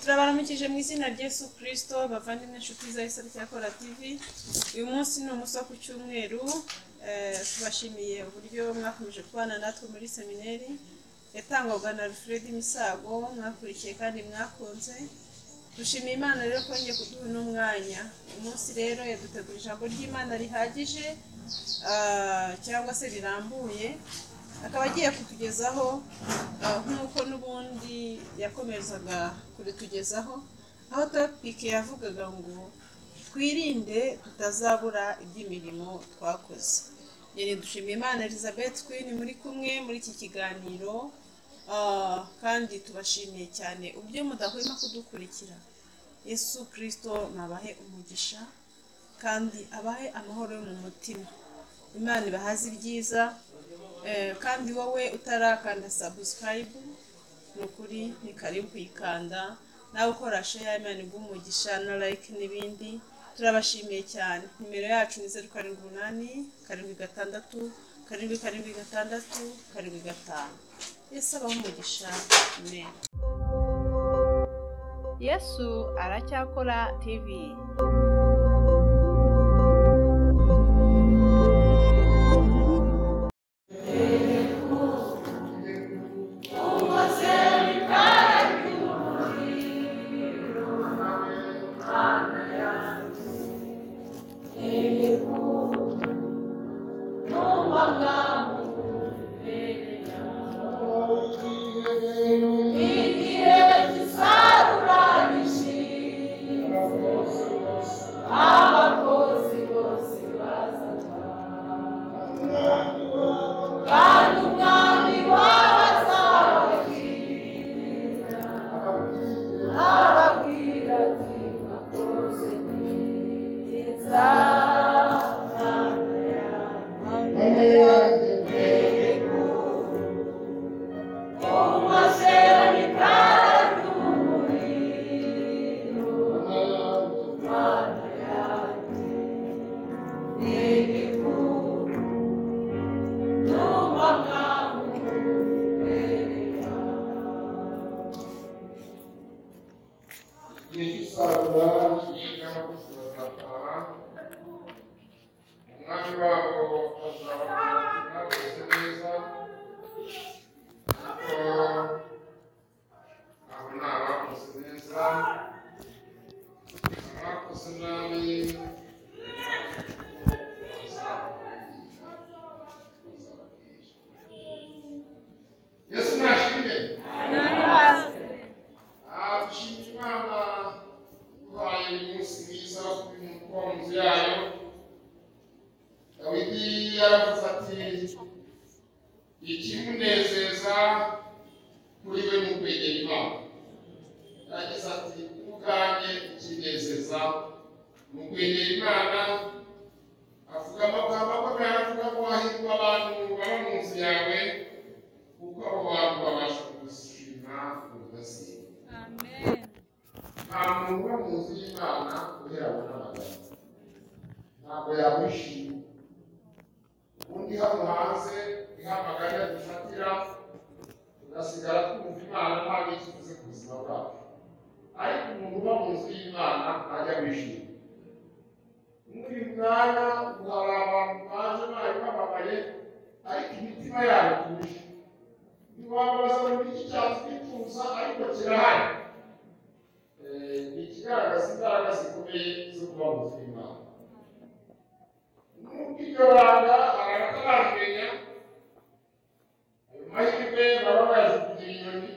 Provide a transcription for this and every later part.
turabaramukije mu izina rya Yesu kirisito bavandimwe inshuti za isabukuru yakora tivi uyu munsi ni umunsi wo ku cyumweru eh, tubashimiye uburyo mwakomeje kubana natwe muri semineri yatangwaga na alfred misago mwakurikiye kandi mwakunze dushimiye imana rero ko yongeye kuduha uno mwanya uyu munsi rero yadutegura ijambo ry'imana rihagije ah, cyangwa se rirambuye akaba agiye kutugezaho ah, nk'uko n'ubundi yakomezaga kuritugezaho aho topike yavugaga ngo twirinde tutazabura iby'imirimo twakoze yari dushimiye imana elizabeth queen muri kumwe muri iki kiganiro ah, kandi tubashimiye cyane uburyo mudahwema kudukurikira yesu kirisito nabahe umugisha kandi abahe amahoro yo mu mutima imana ibahaze ibyiza Eh, kandi wowe utarakanda subscribe ni ukuri ni karibu kuyikanda nawe ukora share imana iguha umugisha na like n'ibindi turabashimiye cyane nimero yacu ni zeru karindwi umunani karindwi gatandatu karindwi karindwi gatandatu karindwi gatanu yesu abaho umugisha amen yesu aracyakora tv igihe cy'isarura kigera ku kirazataha umwami wabo azabona bose neza kuko abo ni abakoze neza abakoze nabi Yesu nashimye ashimye imana ibaye umunsi mwiza wo kuri mu nzu yayo dawidi yaravuze ati ikimunezeza kuri we ni ukwegera imana yagize ati ubwanjye ikinezeza ni ukwegera imana avuga amagambo akomeye aravuga ngo hahirwa abantu baba mu nzu yawe kuko abo bantu babasha kugushima ugasimba nta muntu uba mu nzu y'imana uhera mu n'amagambo ntabwo yawishima ubundi hano hanze ihamagarira dufatira tugasigara twumva imana nta bikivuze ku buzima bwacu ariko umuntu uba mu nzu y'imana ntajya wishima muri uyu mwanya ubu hari abantu baje bayo bababaye ariko imitima yabo ituje ntiwababaza ngo ni iki cyatwituza ariko kirahari Eh, ni ikigaragaza imbaraga zikomeye zo kuba muzima nubwo iryo banga abantu bataramenya ayo mahirwe baba baje kugira inyoni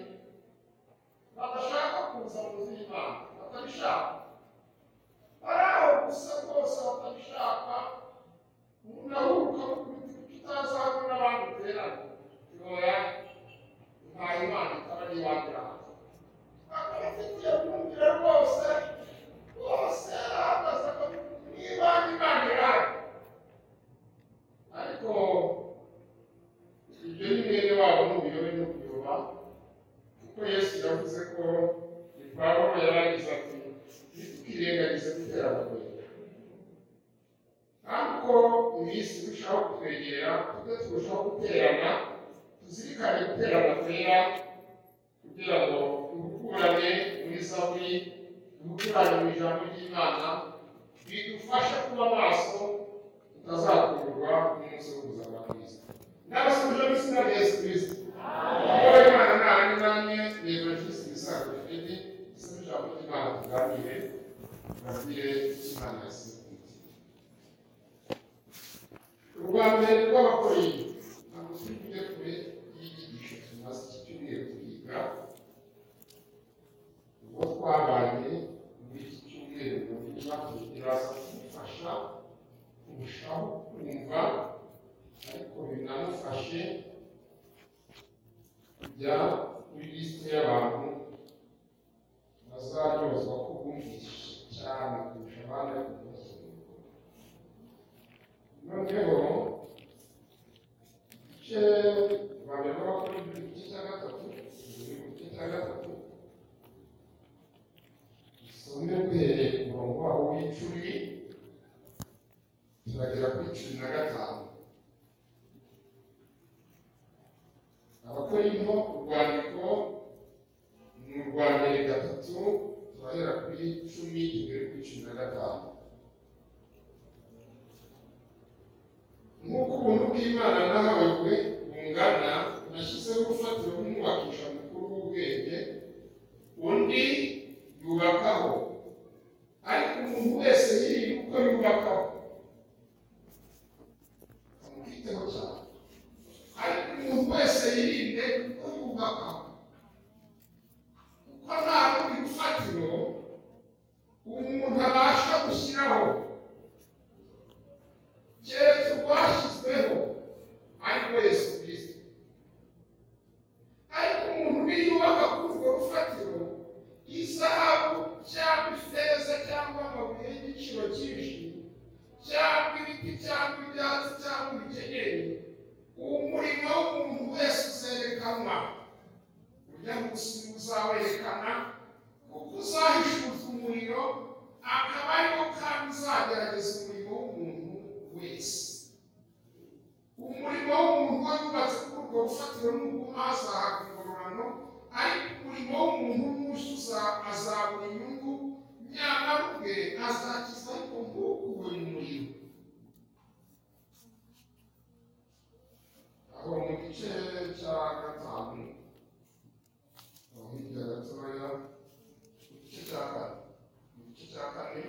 badashaka kuza mu zima batabishaka bari aho gusa rwose batabishaka umuntu aruhuka kuko utazabona n'abandi uterana ntoya ntayo imana itaba n'iwagiraho ariko ibyo ni mwene wabo n'ubuyobe no kuyoba kuko yesu yavuze ko ipawulo yarangiza ati ntitukirengagize gutera abagore ntabwo iminsi irushaho kutwegera tujye turushaho guterana tuzirikane guterana kwera kugira ngo dukurane muri kuri umukurane mu ijambo ry'imana bidufasha kuba maso tutazakurwa n'umunsi w'ubuza bwa kristo n'abasubije mu izina rya yesu kristo kuko imana ntabwo namwe reba jesu ibisanzwe bifite isaba ijambo ry'imana tuganire bagire imana yasimbuye urwa mbere rw'abakorinto ntabwo turi kujya kure y'inyigisho tumaze iki cyumweru twiga uwo twabaye muri iki cyumweru mu buryo kiraza kudufasha kurushaho kumva ariko binamufashe kujya kuri lisite y'abantu bazaryozwa ko bumvise cyane kurusha abandi ariko ntibasubire noneho igice bagaragara ko ari igice cya gatatu biri mu gice cya gatatu usome uhereye ku murongo wabo w'icumi turagera kuri cumi na gatanu abakorinto urwandiko ni urwa mbere gatatu turahera kuri cumi tugere kuri cumi na gatanu nk'uko ubuntu bw'imana nahawe bwe bungana nashyizeho urufatiro nk'umwubakisha mukuru w'ubwenge undi yubakaho ariko umuntu wese yirinda uko yubakaho amwiteho cyane ariko umuntu wese yirinde uko yubakaho kuko nta rundi rufatiro umuntu abasha gushyiraho keretse rwashyizweho ariko yesu kirisito ariko umuntu wiyubaka kuri urwo rufatiro izahabu cyangwa ifeza cyangwa amabuye y'igiciro cyinshi cyangwa ibiti cyangwa ibyatsi cyangwa ibikenyeri umurimo w'umuntu wese uzerekanwa urya munsi uzawerekana kuko uzahishurwa umuriro akaba ariwo kandi uzagerageza umurimo w'umuntu wese umurimo w'umuntu we wubatse kuri urwo rufatiro n'ubwo hazahabwa ingororano ariko umurimo w'umuntu n'uwusuza azabona inyungu nyamara ubwe azakiza ariko ntukuwe mu muriro aho mu gice cya gatanu aho hirya gatoya mu gice cya kane mu gice cya kane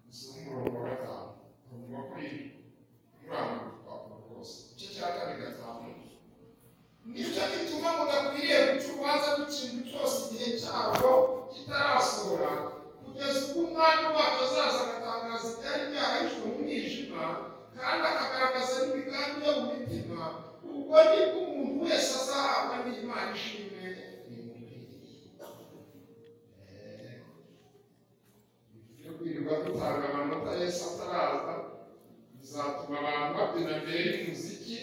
gusa umurongo wa gatanu urumva kuri uranga urupapuro rwose igice cya kane gatanu nicyo gituma mudakwiriye guca urubanza rw'ikintu cyose igihe cyarwo kitarasohora kugeza ubwo umwami wacyo azaza agatangaza ibyari byarahijwe mu mwijima kandi akagaragaza n'imigambi yo mu mitima ubwo nibwo umuntu wese azahabwa n'imana ishimwe imukwiriye yo kwirirwa dutanga amanota yesu ataraza bizatuma abantu babyina mbere y'umuziki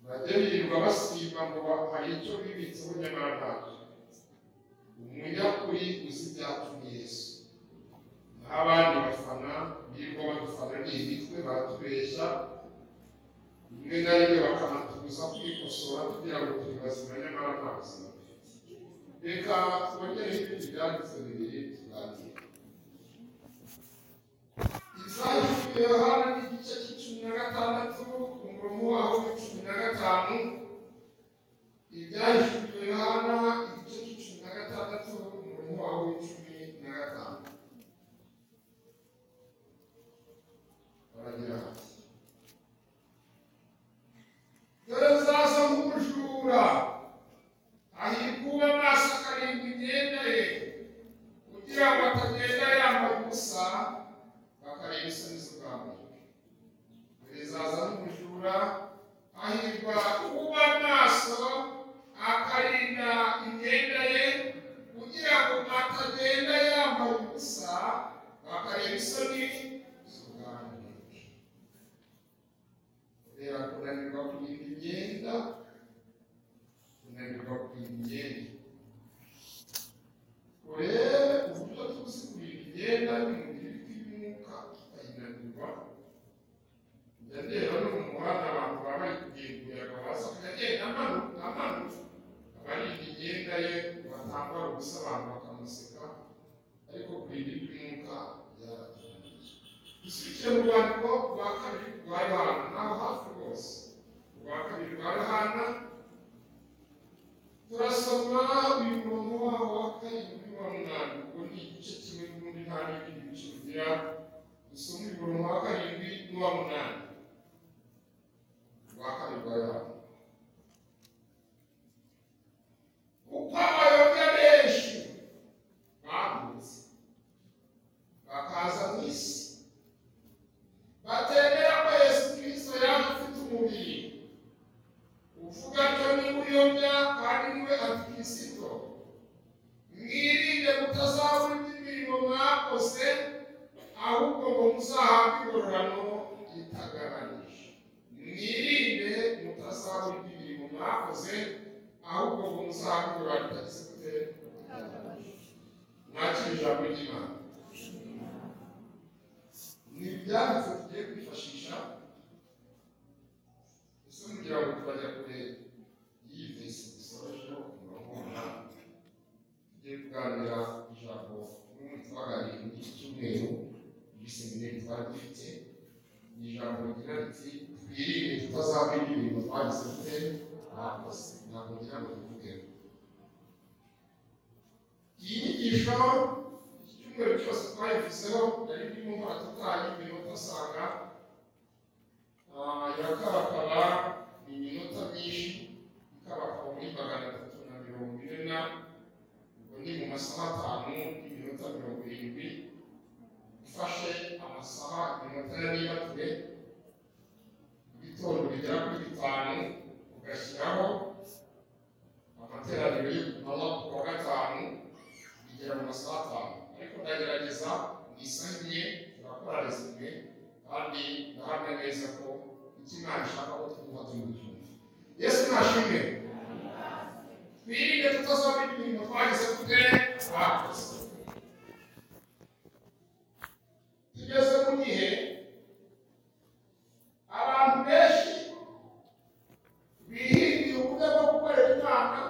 bajya birirwa basiba ngo hari icyo bibitseho nyamara ntacyo umunyakuri uzi ibyatumye yesu naho abandi bafana birirwa badufana n'imitwe batubeshya rimwe na rimwe bakanatubuza kwikosora kugira ngo turi bazima nyamara nta buzima reka twongereho ibindi byanditse bibiri tuganire izahirwe yohana n'igice cy'icumi na gatandatu ku murongo waho w'icumi na gatanu ibyahirwe yohana igice cy'icumi na gatandatu ku murongo waho w'icumi na gatanu baragira bati dore nzaza nk'umujura ahirwa uwo amaso akarindwa imyenda ye kugira batambara ubusa abantu bakamuseka ariko kurinda iby'umwuka byararangiye dusubije mu rwandiko rwa kabiri rwa yohana naho hafi rwose rwa kabiri rwa yohana turasoma uyu murongo waho wa karindwi wa munani ubwo ni igice kimwe n'ubundi nta n'ibindi bice bigira dusoma uyu murongo wa karindwi n'uwa munani rwa kabiri rwa yohana kuko abayobya benshi bavutse bakaza mu isi batemera ko yesu kirisito yaje afite umubiri uvuga atyo niwe uyobya kandi niwe antikirisito mwirinde mutazabura iby'imirimo mwakoze ahubwo ngo muzahabwe ingororano itagabanije mwirinde mutazabura iby'imirimo mwakoze ahubwo ngo muzahabwe ingororano itagifite mwakira ijambo ry'imana ni ibyanditse tugiye kwifashisha ese kugira ngo tubajya kure y'iyi vesi dusorejeho umurongo w'umunani tugiye kuganira ku ijambo n'umuntu twaganiriye muri iki cyumweru muri seminari twari dufite ni ijambo rigira riti twirinde tutazabura ibintu twagize dute bakoze ntabwo ngira ngo tuvuge iyi nyigisho iki cyumweru cyose twayivuzeho nari ndimo baratutanya iminota usanga Ah, yakabakaba ni iminota myinshi ikabakaba muri magana atatu na mirongo ine na ubwo ni mu masaha atanu n'iminota mirongo irindwi ifashe amasaha iminota ya nibature ibitondo bigera kuri bitanu ugashyiraho amateraniro y'ukumara ku wa gatanu bigera mu masaha atanu ariko ndagerageza isaha imwe turakora resume kandi ndahamya neza ko icyo Imana ishaka ko twumva tubibyumva yesu nashimwe twirinde tutazabona ibintu twagize tute twakoze tugeze mu gihe abantu benshi bihingira uburyo bwo gukorera imana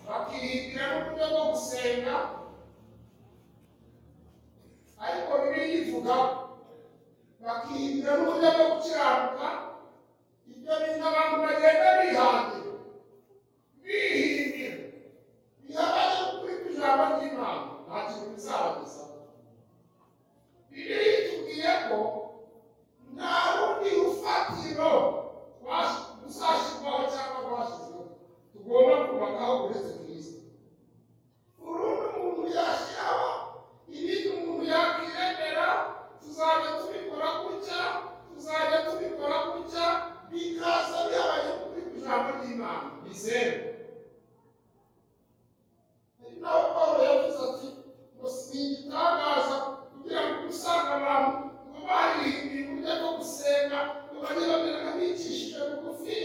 bakihingira n'uburyo bwo gusenga ariko bibiliya ivuga bakihingira n'uburyo bwo gukiranuka ibyo bintu abantu bagenda bihangira bihingira bihabanye no kubika ijambo ry'imana nta kintu bizabagezaho bibiliya itubwiye ko nta rundi rufatiro rwash- ruzashyirwaho cyangwa rwashyizweho tugomba kubakaho uretse kristo urundi umuntu yashyiraho ibindi umuntu yakwiremera tuzajya tubikora gutya tuzajya tubikora gutya bikaza bihaye kuri ku ijambo ry'imana ni zeru ari naho pawulo yavuze ati ngo si igitangaza kugira ngo usanga abantu ngo barihinduye uburyo bwo gusenga ngo bajye bamera nk'abicishije bugufi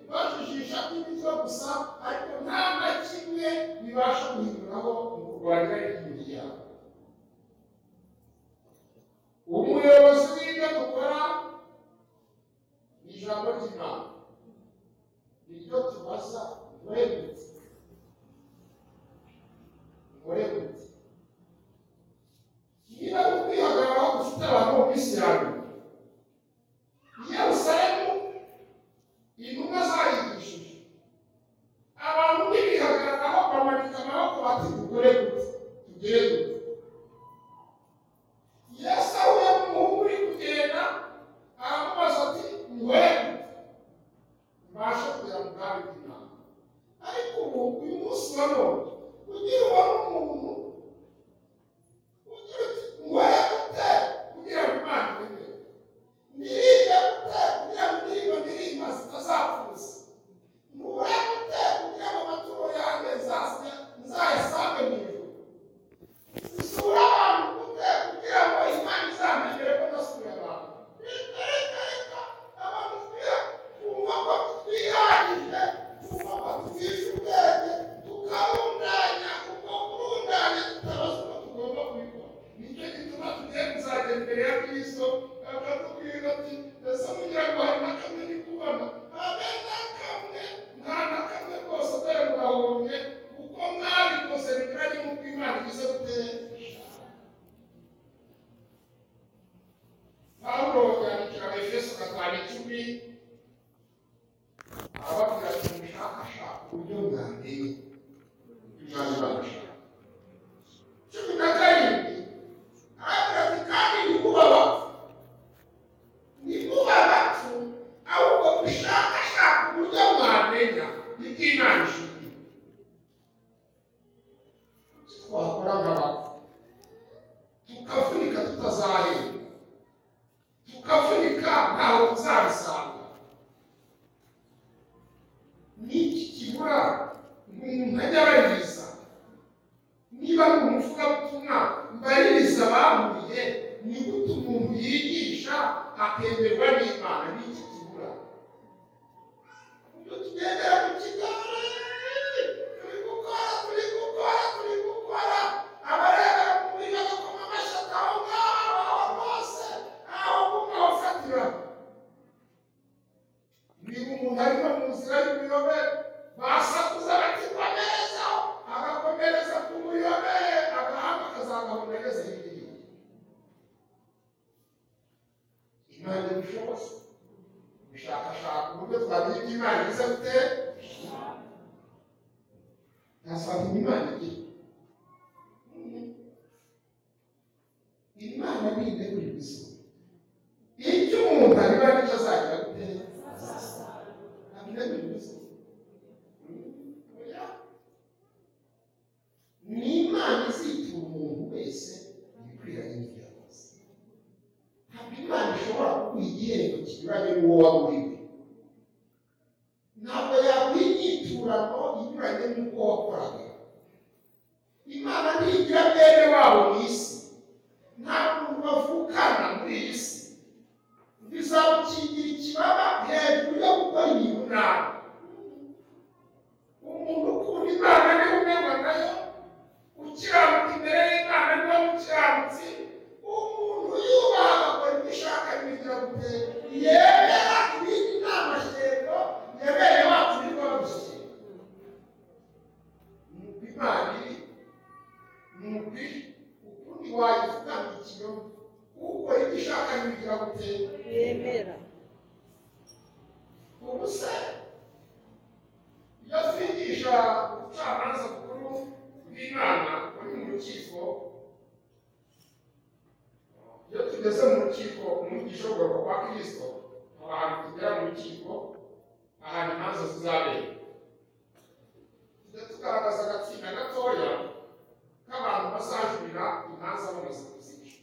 bajijisha ibiryo gusa ariko nta na kimwe bibasha guhinduraho mu kurwanya imibiri yabo umuyobozi w'ibyo dukora ni ijambo ry'imana niryo tubaza urebutse urebutse niba ari ukwihagararaho dufite abantu mu minsi ya nyuma i yerusalemu intumwa zarigishije abantu ntibihagararaho bamanika amaboko bati dukore gute tugere gute yesu ahuye n'umuhungu uri kugenda aramubaza ati ngwere mbashe kugera mu bwami bw'imana ariko ubu uyu munsi wa none ugira ubona umuntu ugira uti ngwere gute kugira ngo imana ibimere nirinde gute kugira ngo indirimbo ndirimba zitazapfuza ngure gute kugira ngo amaturo yanjye nzasya nzayasange mu ijuru gusura abantu gute kugira ngo imana izamenyere ko nasuye abantu reka reka reka abantu twe kumva ko twihagije kumva ko twize ubwenge tukabona twakora nk'abantu tukavunika tutazahera tukavunika ntawe tuzabisanga ni iki kibura umuntu ajya abaririza niba ari umuvugabutumwa mbaririza abamuriye ni gute umuntu yigisha akemerwa n'imana ni iki kibura ibyo tugendera mu kigare turi gukora turi gukora turi gukora abarebera mu buryo bagakoma amashyi aho ngaho aho hose aho kumwafatira niba umuntu arimo mu nzira y'ubuyobe basakuza bakirwa neza agakomereza ku buyobe agahanga akazagahunda ageze hirya y'igihugu imana ibishoboze gushakashaka uburyo twamenya ibyo imana iza gute nasanga imana igira imana ni integura ibizima icyo umuntu areba nicyo azagira gute ntabwo ibizima ni imana izitura umuntu wese ibikwiranye n'ibyo yakoze ntabwo imana ishobora kuguha igihembo kinyuranye n'uwo waba uriwe ntabwo yaguha inyiturano inyuranye n'uko wakoraga imana ntigira bene wabo mu isi nta muntu bavukana muri iyi si bizamukingira ikibaba hejuru yo gukora ibintu nabi umuntu ukunda imana niwe umenwa nayo ukiranuka imbere y'imana niwe mukiranutsi umuntu yubaha agakora ibyo ishaka bigira gute yemera ibindi nta mashyirego yabereye wacu nibwo bamushyira nuko imana iri nuko iri ukundi wayivuga ngo ikinyoma ukora ibyo ishaka bigira gute yemera ubusa iyo twigisha ubucamanza bukuru bw'imana buri mu rukiko iyo tugeze mu rukiko umwigisha w'ubwoko kwa kirisito haba ahantu tugera mu rukiko ahantu imanza zizabera tujya tugaragaza agatsinda gatoya k'abantu bazajurira imanza bamaze kuzica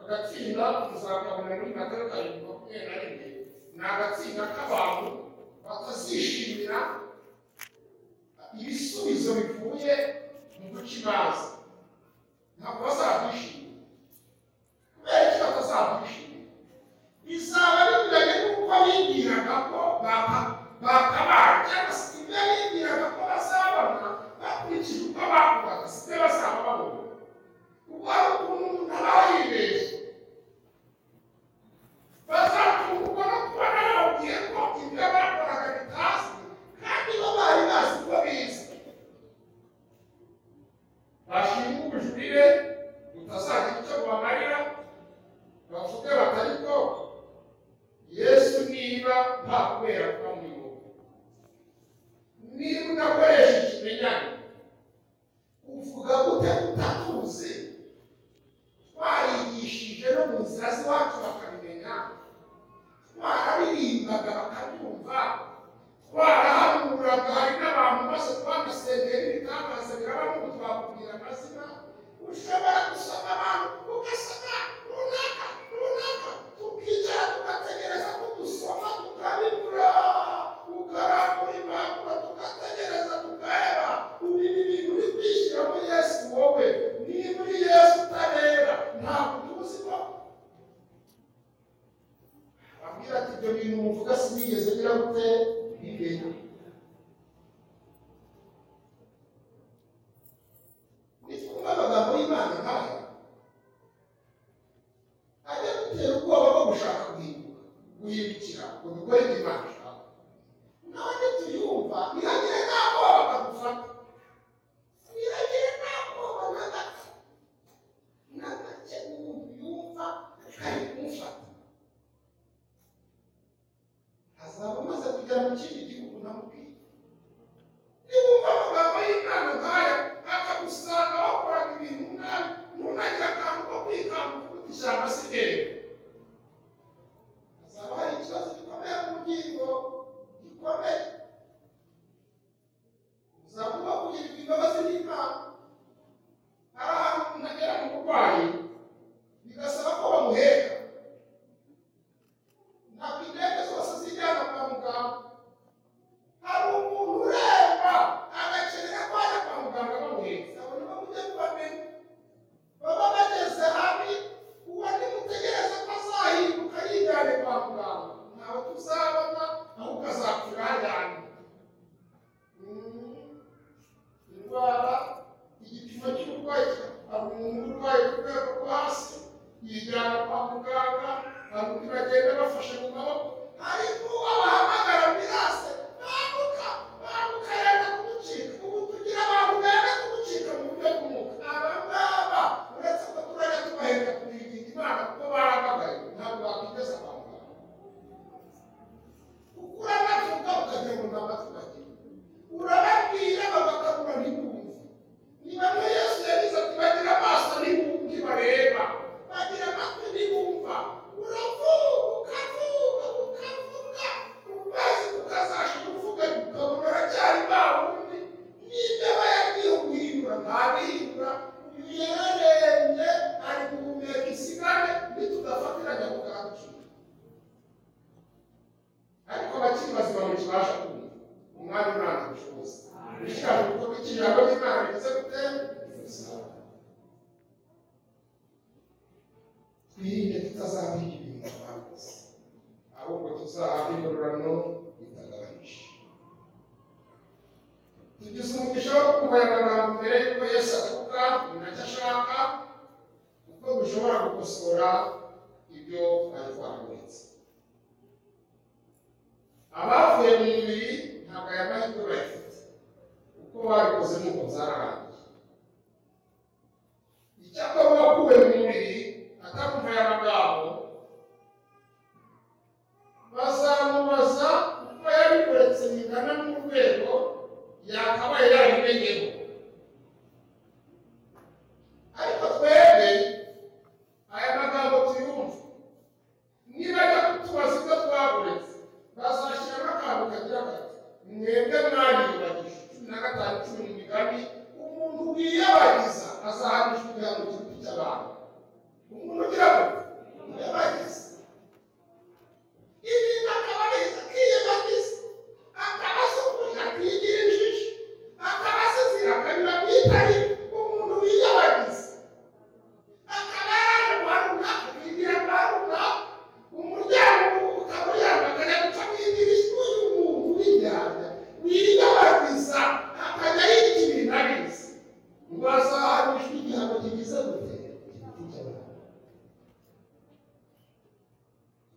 agatsinda muzakabona muri gatatu karindwi makumyabiri na rimwe ni agatsinda k'abantu batazishimira ibisubizo bivuye mu guca imanza ntabwo bazabyishimira kubera iki batazabyishimira bizaba binyuranye n'uko bibwiraga ko baka- bakabaye cyangwa se ibyo bibwiraga ko bazabona bakurikije uko bakoraga si byo bazaba babona ubwo hari ukuntu umuntu aba yibeshye bazatungurwa no kubona bababwiye ko ibyo bakoraga bitazwi kandi bo bari bazi ko bizwi bashinga ubujurire butazagira icyo bubamarira bavuge bati ariko yesu niba nta kubera kuba muri wowe niba udakoresha ikimenyane uvuga gute utatuzi twarigishije no mu nzira z'iwacu bakabimenya twarabirimbaga bakabyumva twarahanuraga hari n'abantu bose twagasengeye n'ibitangaza biraba n'ubu twakubwira amazina ushobora gusoma abantu ugasoma runaka runaka tukicara tugategereza ko dusoma tukabibura ukarambura impapuro tugategereza tukareba ubu ibi bintu uri kwishyira muri yesu wowe niba uri yesu utabera ntabwo tuzi ko abwira ati ibyo bintu muvuga sinigeze ngira gute nibera nitwumva amagambo y'imana nkaya ajya gutera ubwoba bwo gushaka guhinduka guhindukira ngo dukore ibyo imana ishaka nawe nituyumva ntihagire n'aho bakagufata ntihagire n'aho bagafata na gake umuntu yumva kari kumufata azaba amaze kujya mu kindi gihugu namubwiye niwumva amagambo y'imana nkaya akagusanga wakoraga ibintu nabi nuna umurwayi ku rwego rwo hasi yijyana kwa muganga hari undi bagenda bafashe mu maboko ariko abahamagara ambirase bambuka bambuka yenda kumucika ubu tugira abantu benda kumucika mu buryo bw'umwuka aba ngaba uretse ko turajya tubahenda kuririnda imana kuko barahamagaye ntabwo bakwigeza kwa muganga ukura navuga ukagira ngo nta matwi bagira urababwira bagakabura ntibumve ni bamwe yesu yagize ati bagira amaso ntibumve bareba bagira amatwi ntibumva uravuga ukavuga ukavuga umaze ukazasha kuvuga ukabona uracyari bawundi n'ibyo aba yagiye guhindura ntabihindura uyu yararembye ari guhumeka isigare ntitudafatiranya kugacu ariko abakiri bazima ntitubasha kumva umwami uranga ubushobozi bishaka gukorwa ikirango cy'imana ndetse gutera twirinde tutazabwira ibintu twakoze ahubwo tuzahabwa ingororano bitagabanyije tugize umugisha wo kumva aya magambo mbere y'uko yesu avuga ni nacyo ashaka kuko dushobora gukosora ibyo twari twakomeretse abavuye mu mubiri ntabwo aya mahirwe bayafite kuko babikoze nuko zararangiye icyakora uwakuwe mu mubiri atakumva aya magambo bazamubaza kuko yabikoretse bingana n'urwego yakabaye yarabimenyeho ariko twebwe aya magambo tuyumva niba ajya kutubaza ibyo twaburetse bazashyiramo akantu kagira kati mwebwe mwayibagije cumi na gatanu cumi n'imigambi umuntu wiyabariza azahanishwa igihano kiruta icy'abantu umuntu ugira ngo wiyabarize ibintu akabariza akiyabariza akaba asukuye akigira injiji akaba asizira akanyura mu itari umuntu wiyabariza akaba yaje kwa runaka akigira kwa runaka umuryango ukaba uyamagana guca mu idirishya uyu muntu w'indyarya wiyabariza akajya yita ibintu abizi ntibazahanishwa igihano kigize gute igiti cy'abantu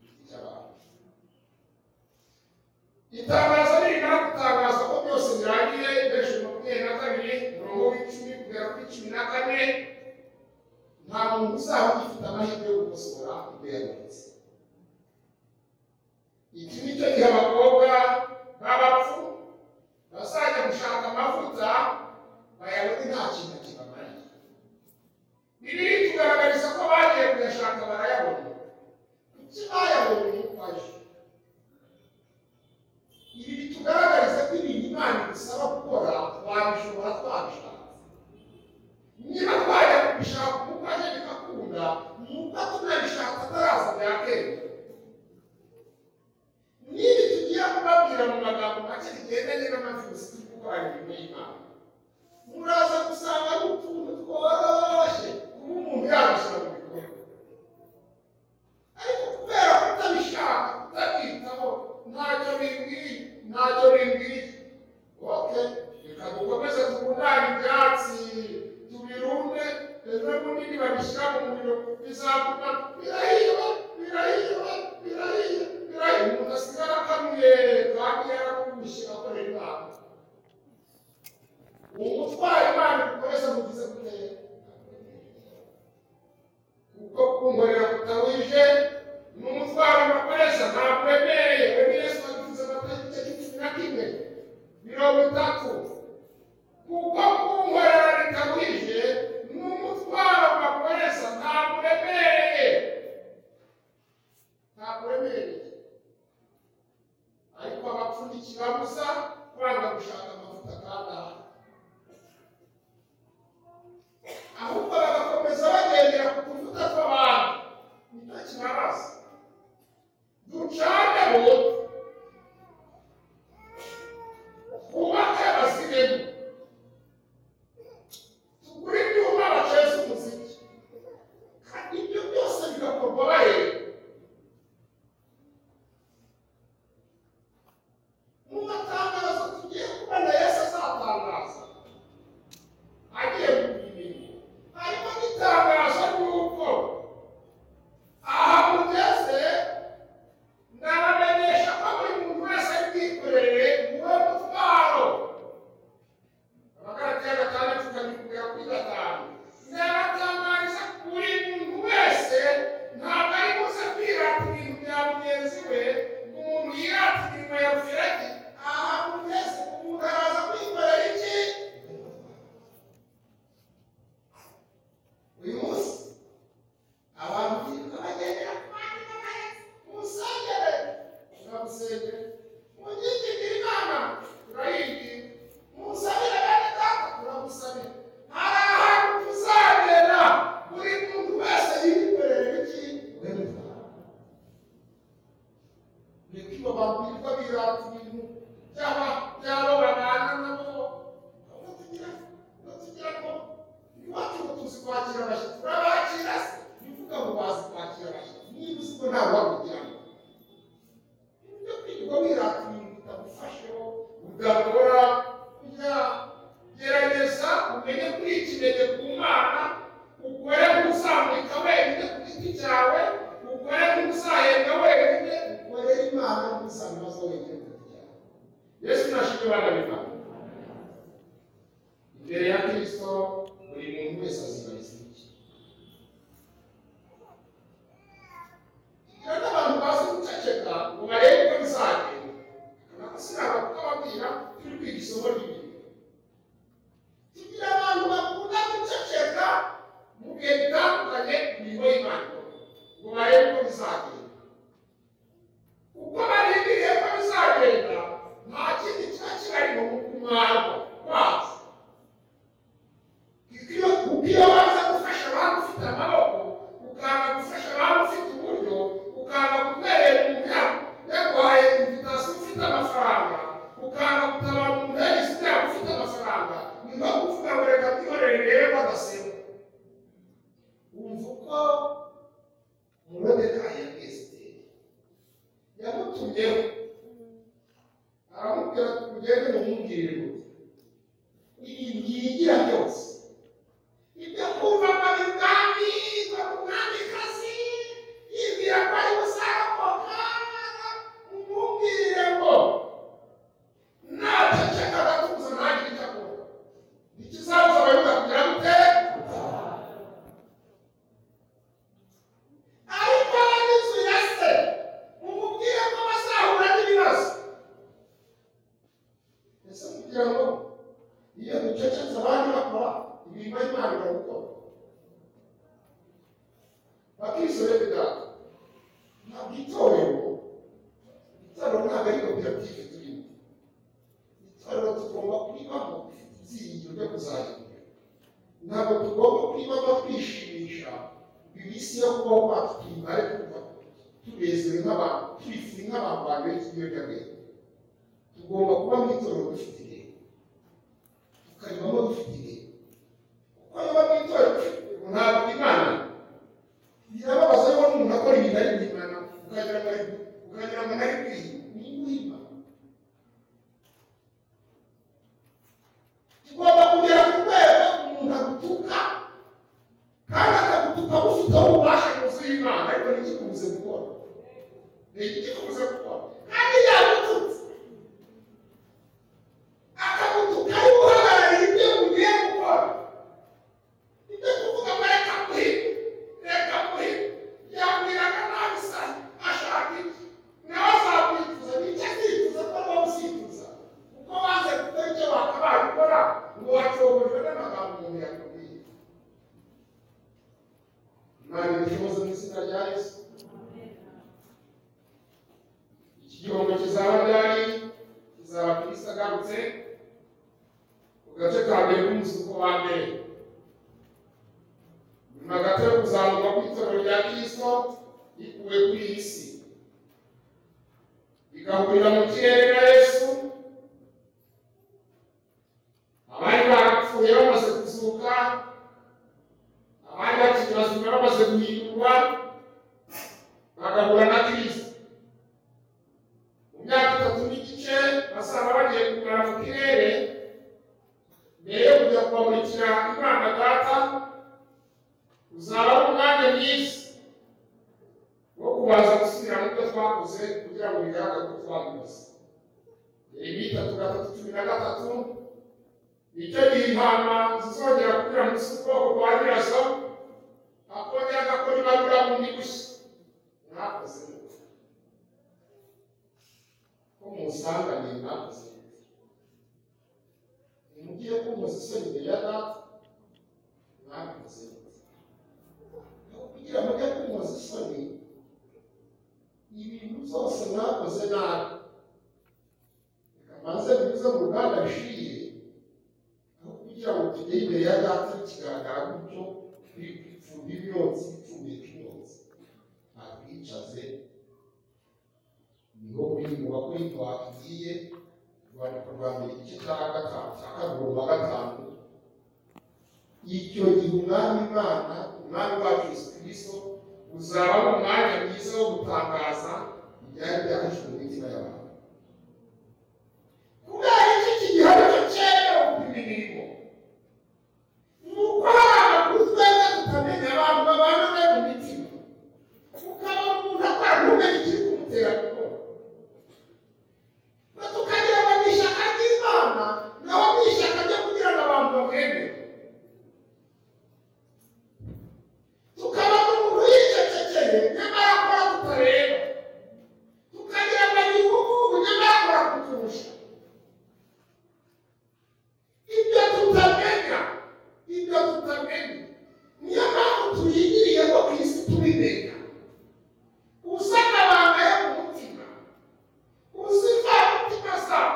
igiti cy'abantu itangazo nirimara gutangaza ko byose birangiye benshi makumyabiri na kabiri mirongo w'icumi kugera kuri cumi na kane nta muntu uzaba agifite amahirwe yo gukosora ibyo yabonetse iki ni cyo gihe abakobwa b'abapfu bazajya gushaka amavuta bayabone nta kintu kibamariye bibiri tugaragariza ko bagiye kuyashaka barayabona kuki bayabonye ukwaje ibi bitugaragariza ko ibintu imana idusaba gukora twabishobora twabishatse niba twajya kubishaka kuko aje bigakunda ni uko tunabishaka ataraza byakemera niba tugiye kubabwira mu magambo make bigendanye n'amavirusi turi gukora imirimo y'imana muraza gusanga ari utuntu tworoshye kuba umuntu yabashyira mu bikorwa ariko kubera kutabishaka kutabyitaho ntacyo bimbwiye ntacyo bimbwiye oke reka dukomeze tubunane ibyatsi tubirunde ejo bundi babishyira mu muriro bizaguma birahiwe birahiwe birahiwe birahiwe umuntu asigara akanuye kandi yarakubushye akorera imana umutwara imana ikoresha mu gize gutera kuko kunkorera kutawije n'umutwaro bakoresha ntabwo wemereye wewe yesu waduze amata igice cy'icumi na kimwe mirongo itatu kuko kunkorera bikabije n'umutwaro bakoresha ntabwo wemereye ntabwo wemereye ariko abapfundikira gusa kwanga gushaka amavuta kandi ahari twakira abashyitsi turabakira se ni ukuvuga ngo bazi kwakira abashyitsi niba uzi ko ntawe wakujyana ibyo kwirirwa wirata ibintu bitagufasheho udakora kujya gerageza umenye kwikirere ku mana ukore nk'uzamurika wenyine ku giti cyawe ukore nk'uzahembwa wenyine ukore imana nk'uzamuraza wenyine ku giti cyawe yesu nashimye abana b'imana imbere ya kristo buri muntu wese azibariza iki kandi abantu bazi guceceka ngo barebe ko bizagenda nako sinaba kubabwira turi kwiga isomo ry'ibibi tugira abantu bakunda guceceka mu bihe bitandukanye ku mirimo y'imana ikora, ngo barebe ko bizagenda kuko barindiriye ko bizagenda nta kindi kiba kibarimo mu kumwagwa kwazo iyo iyo waza gufasha abantu ufite amaboko ukanga gufasha abantu ufite uburyo ukanga kuberera umuntu yaba yarwaye invitasiyo ufite amafaranga ukanga gutabara umuntu yagize ibyago ufite amafaranga ni nko kuvuga ngo reka twihorere rero bagasema wumva uko murodekayi ya esiteri yamutumyeho aramubwira ati mugende mumubwirire gusa ibintu yigira byose ibyo kumva ko ari ubwami ko ari umwamikazi yibwira ko ari buzarokoka umubwire ngo naceceka agatuza ntagire icyo akora ikizabuza abayuda kugira gute ariko abanyuzu ya se umubwire ko bazahura n'ibibazo ese kugira ngo iyo ducecetse abandi bakora imirimo y'imana barabikora bakisore bigaka ntabwo itorero itorero ntabwo ari koperative turimo itorero tugomba kuribamo dufite ibyiringiro byo kuzajya imbere ntabwo tugomba kuribamo twishimisha iminsi yo kubaho kwacu tuyimare twumva tubezewe nk'abantu twifuye nk'abantu banduye ikiyobyabwenge tugomba kuba mu itorero dufite intego tukaribamo dufite intego kuko niba mu itorero dufite ntabwo imana birababaza rero umuntu akora ibintu ari imana ukagira ngo ari- ukagira ngo nari kwiye ni guhima tugomba kugera ku rwego umuntu agutuka kandi akagutuka bufiteho ububasha bwuzuye imana ariko ntikibuze gukora ntikibuze gukora kandi yagututse akagutuka ari guhagararira ibyo ugiye gukora ibyo kuvuga ngo reka muhire reka muhire yabwiraga nabi sa ashaka iki nawe azakwifuza n'icyo akifuza ko nawe uzifuza kuko banze gukora icyo bakabaye gukora ngo bacogojwe n'amagambo umuntu yakubwiye imana ibishoboze mu izina rya yesu iki gihombo kizaba ryari kizaba kirisa agarutse ku gace ka mbere k'umusuko wa mbere nyuma gato yo kuzamuka kw'itorero rya kirisito rikuwe kuri iyi si rigahurira mu kirere na yesu abari barapfuye bamaze kuzuka abari bakiri bazima bamaze guhindurwa bagahura na kirisito mu myaka itatu n'igice basanga bagiye kumara mu kirere mbere yo kujya kubamurikira imana data uzaba ari umwanya mwiza wo kubanza gusubira mu byo twakoze kugira ngo bigaragare ko twakoze yeremiya itatu gatatu cumi na gatatu nicyo gihe intama zizongera kugira ngo isi ubwoko bwa nyirazo akongera agakora ibarura bundi gushya mwakoze neza ko musanganiye mwakoze neza ntimugire kumuza isoni imbere ya data mwakoze neza kugira ngo ajye kumwoza isoni ibintu byose mwakoze nabi reka mbanze binyuze mu ruganda bishiriye aho kugira ngo tujye imbere ya data bikigaragara gutyo bipfumbi byotsi bipfumbi byotsi atwicaze niho biri mu bakuru twagiye rwandiko rwa mbere igice cya gatanu cya kabiri rwa gatanu icyo gihe umwami imana umwami wacu yesu kirisito uzaba ari umwanya mwiza wo gutangaza ibyari byahishwe mu mitima y'abantu kubera iki iki gihe aricyo cyemewe gupima imirimo ni uko hakuzweza tukamenya abantu babana nayo mu mitima ukaba umuntu akora ntumenye ikiri kumutera gukora na tukagira ngo ni ishyaka ry'imana naho ni ishyaka ryo kugira ngo abantu bamwemere tukaba umuntu yicecekeye nyamara akora tutareba tukagira ngo ni ubukungu nyamara akora kuturusha ibyo tutamenya ibyo tutamenya niyo mpamvu tuyigiriye ko ku isi tubimenya gusa amabanga yo mu mutima uzi imvamutima zawe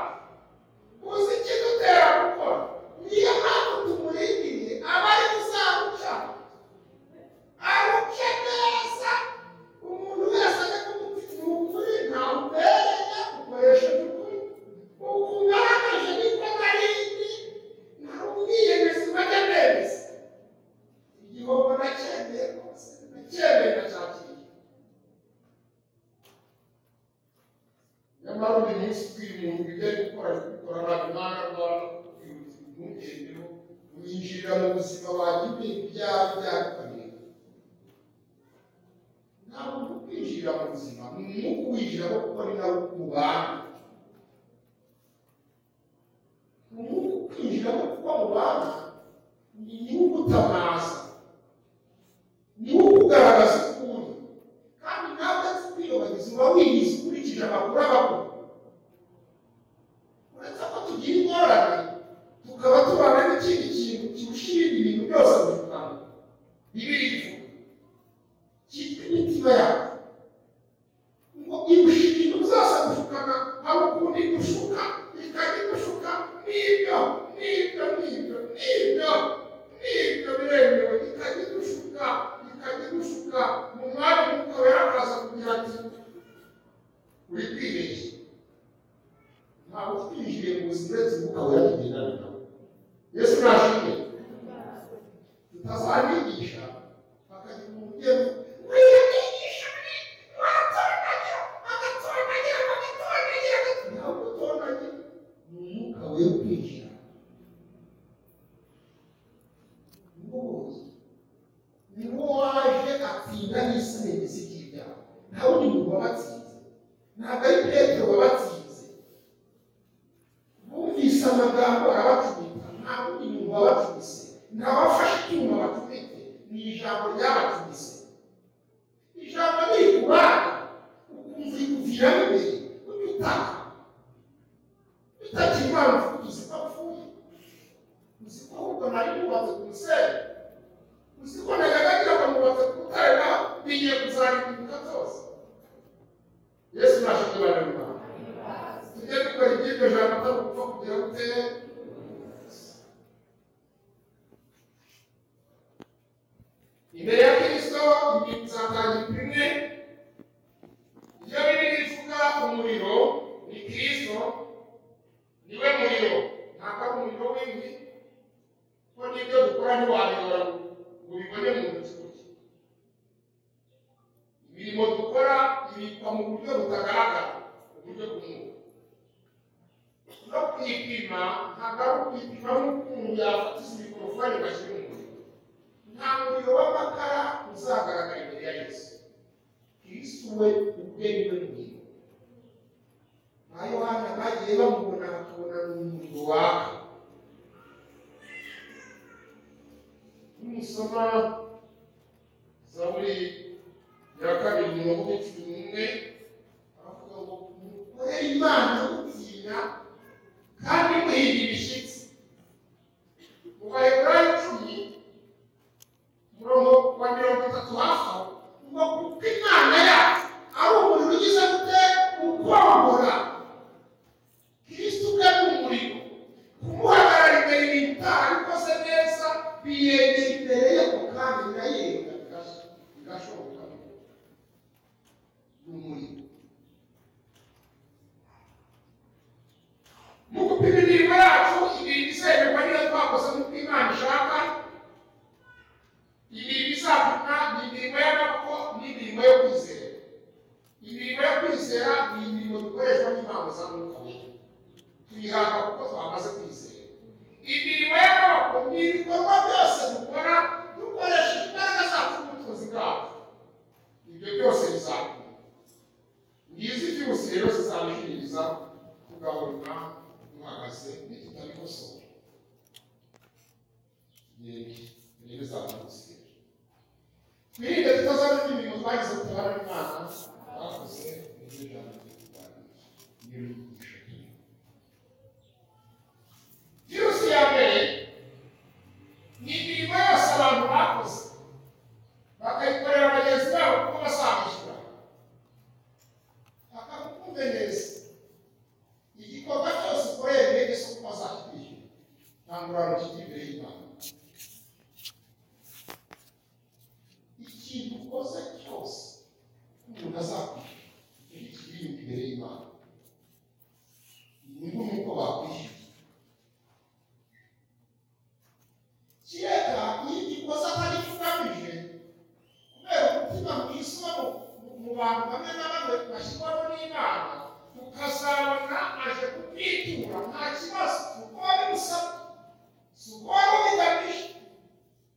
uzi ikidutera gukora niyo mpamvu tumurindiriye aba ari kuzamucaho aruke neza umuntu wese ajya kumufitiye ukuri ntamubereye ukoresha ukuri uku ngaragaje niko narindi nari umwiyemezi bajya bemeza igihombo nacyemeye rwose nacyemeye nacyakiriye nyamara uyu munsi ukiri umuntu ujya gukora gukora abantu imana rwanda ntugendeho winjirira mu buzima bwawe ibintu byawe byagukamira ntabwo uri kwinjirira mu buzima ni umwuka uwinjiramo kuko ni nawe ubana ni umwuka ukwinjiramo kuko mubana ni niwo ugutamaza niwo ukugaragaza ukuri kandi nawe udapfa kwiyobagiza uba wiyizi ukurikije amakuru aba akora uretse ko tugira ingorane tukaba tubana n'ikindi kintu kirushinga ibintu byose mu kanwa bibiri ivuga cyitwa imitima yawe ngo irusha ibintu byose gushukana hari ukuntu igushuka ikajya igushuka n'ibyo n'ibyo n'ibyo n'ibyo n'ibyo biremewe ikajya igushuka ikajya igushuka mu mwanya muto yarakaza kugira ati uri kwibeshya ntabwo twinjiye mu buzima uretse umwuka wera tugendana nawe yesu nashimwe tutazabigisha hakagira umuntu ugiye wiyabigisha muri waratondagira agatondagira agatondagira ntabwo utondagira ni umwuka wera kwinjira ni wowe ni wo waje atsinda n'isi n'imizi y'ibyaha nta wundi muntu wabatsinze ntabwo ari petero wabatsinze bumvise amagambo arabacumita nta wundi muntu wabacumise nta wafashe icyuma bacumite ni ijambo ryabacumise ijambo ni kubana ukumva ikuviramo imbere ututaka bitakiri impamvu uzi ko apfuye uzi ko ahubwo nari nubatse ku musenyi uzi ko najyaga akamubatse ku rutare naho bigiye kuzarimbuka byose yesu nashimye bane mu rwanda tujye dukora iby'iryo jambo atagupfa kugira gute imbere ya kristo ibintu bizatangira bimwe iyo bibiri ivuga umuriro ni kristo niwe muriro ntabwo ari umuriro w'indi ko n'ibyo dukora ntiwabibona ngo ubibone mu ntoki imirimo dukora ibikwa mu buryo butagaragara uburyo bw'umwuka no kwipima ntabwo ari ukwipima n'ukuntu yafatiza ibikorofani ngo ashyire umuriro nta muriro w'amakara uzagaragara imbere ya yesu kristo we ubwe niwe muriro ba yohana bagiye bamubona bakabona ni umuriro waka nimusoma zaburi ya kabiri mirongo ine cumi n'umwe baravuga ngo mukore imana mutinya kandi muhinda ibishyitsi mu baheburayo icumi murongo wa mirongo itatu hafi aho ngo kuko imana yacu ari umuriro ugize gute ukombora kristo ubwe ni umuriro kumuhagarara imbere ni ibitaha bikoze neza biyegera imbere ye ku kandi birayenga bigasho- bigashoboka ni umuriro mu gupima imirimo yacu ibintu izemerwa niyo twakoze nk'uko imana ishaka twihanga kuko twamaze kwizera imirimo y'amaboko ni ibikorwa byose dukora dukoresheje imbaraga zacu n'ubushobozi bwacu ibyo byose bizakora ngizi byose rero zizabishiriza tugahura duhagaze nitutabikosora yego niyo bizadusira twirinde tutazana imirimo twagize ku ruhare rw'imana twakoze n'ibyo ijambo ry'imana niyo ryigisha ry'imana virusi ya mbere ni imirimo yose abantu bakoze bakayikorera bagenzi babo kuko bazabishyura bakamukumve neza igikorwa cyose ukoreye mwene so kuko bazakibishyura nta ngorane kiri imbere y'imana ikintu ukoze cyose umuntu azakwishyura nicyo kiri imbere y'imana ni nk'uko bakwishyura kireka iyo gikoze atari cyo ugamije kubera umutima mwiza uba mu- mu bantu bamwe na bamwe bashyirwaho n'inama ukazabona aje kukwitura nta kibazo si uko wabimusaba si uko wari ubigamije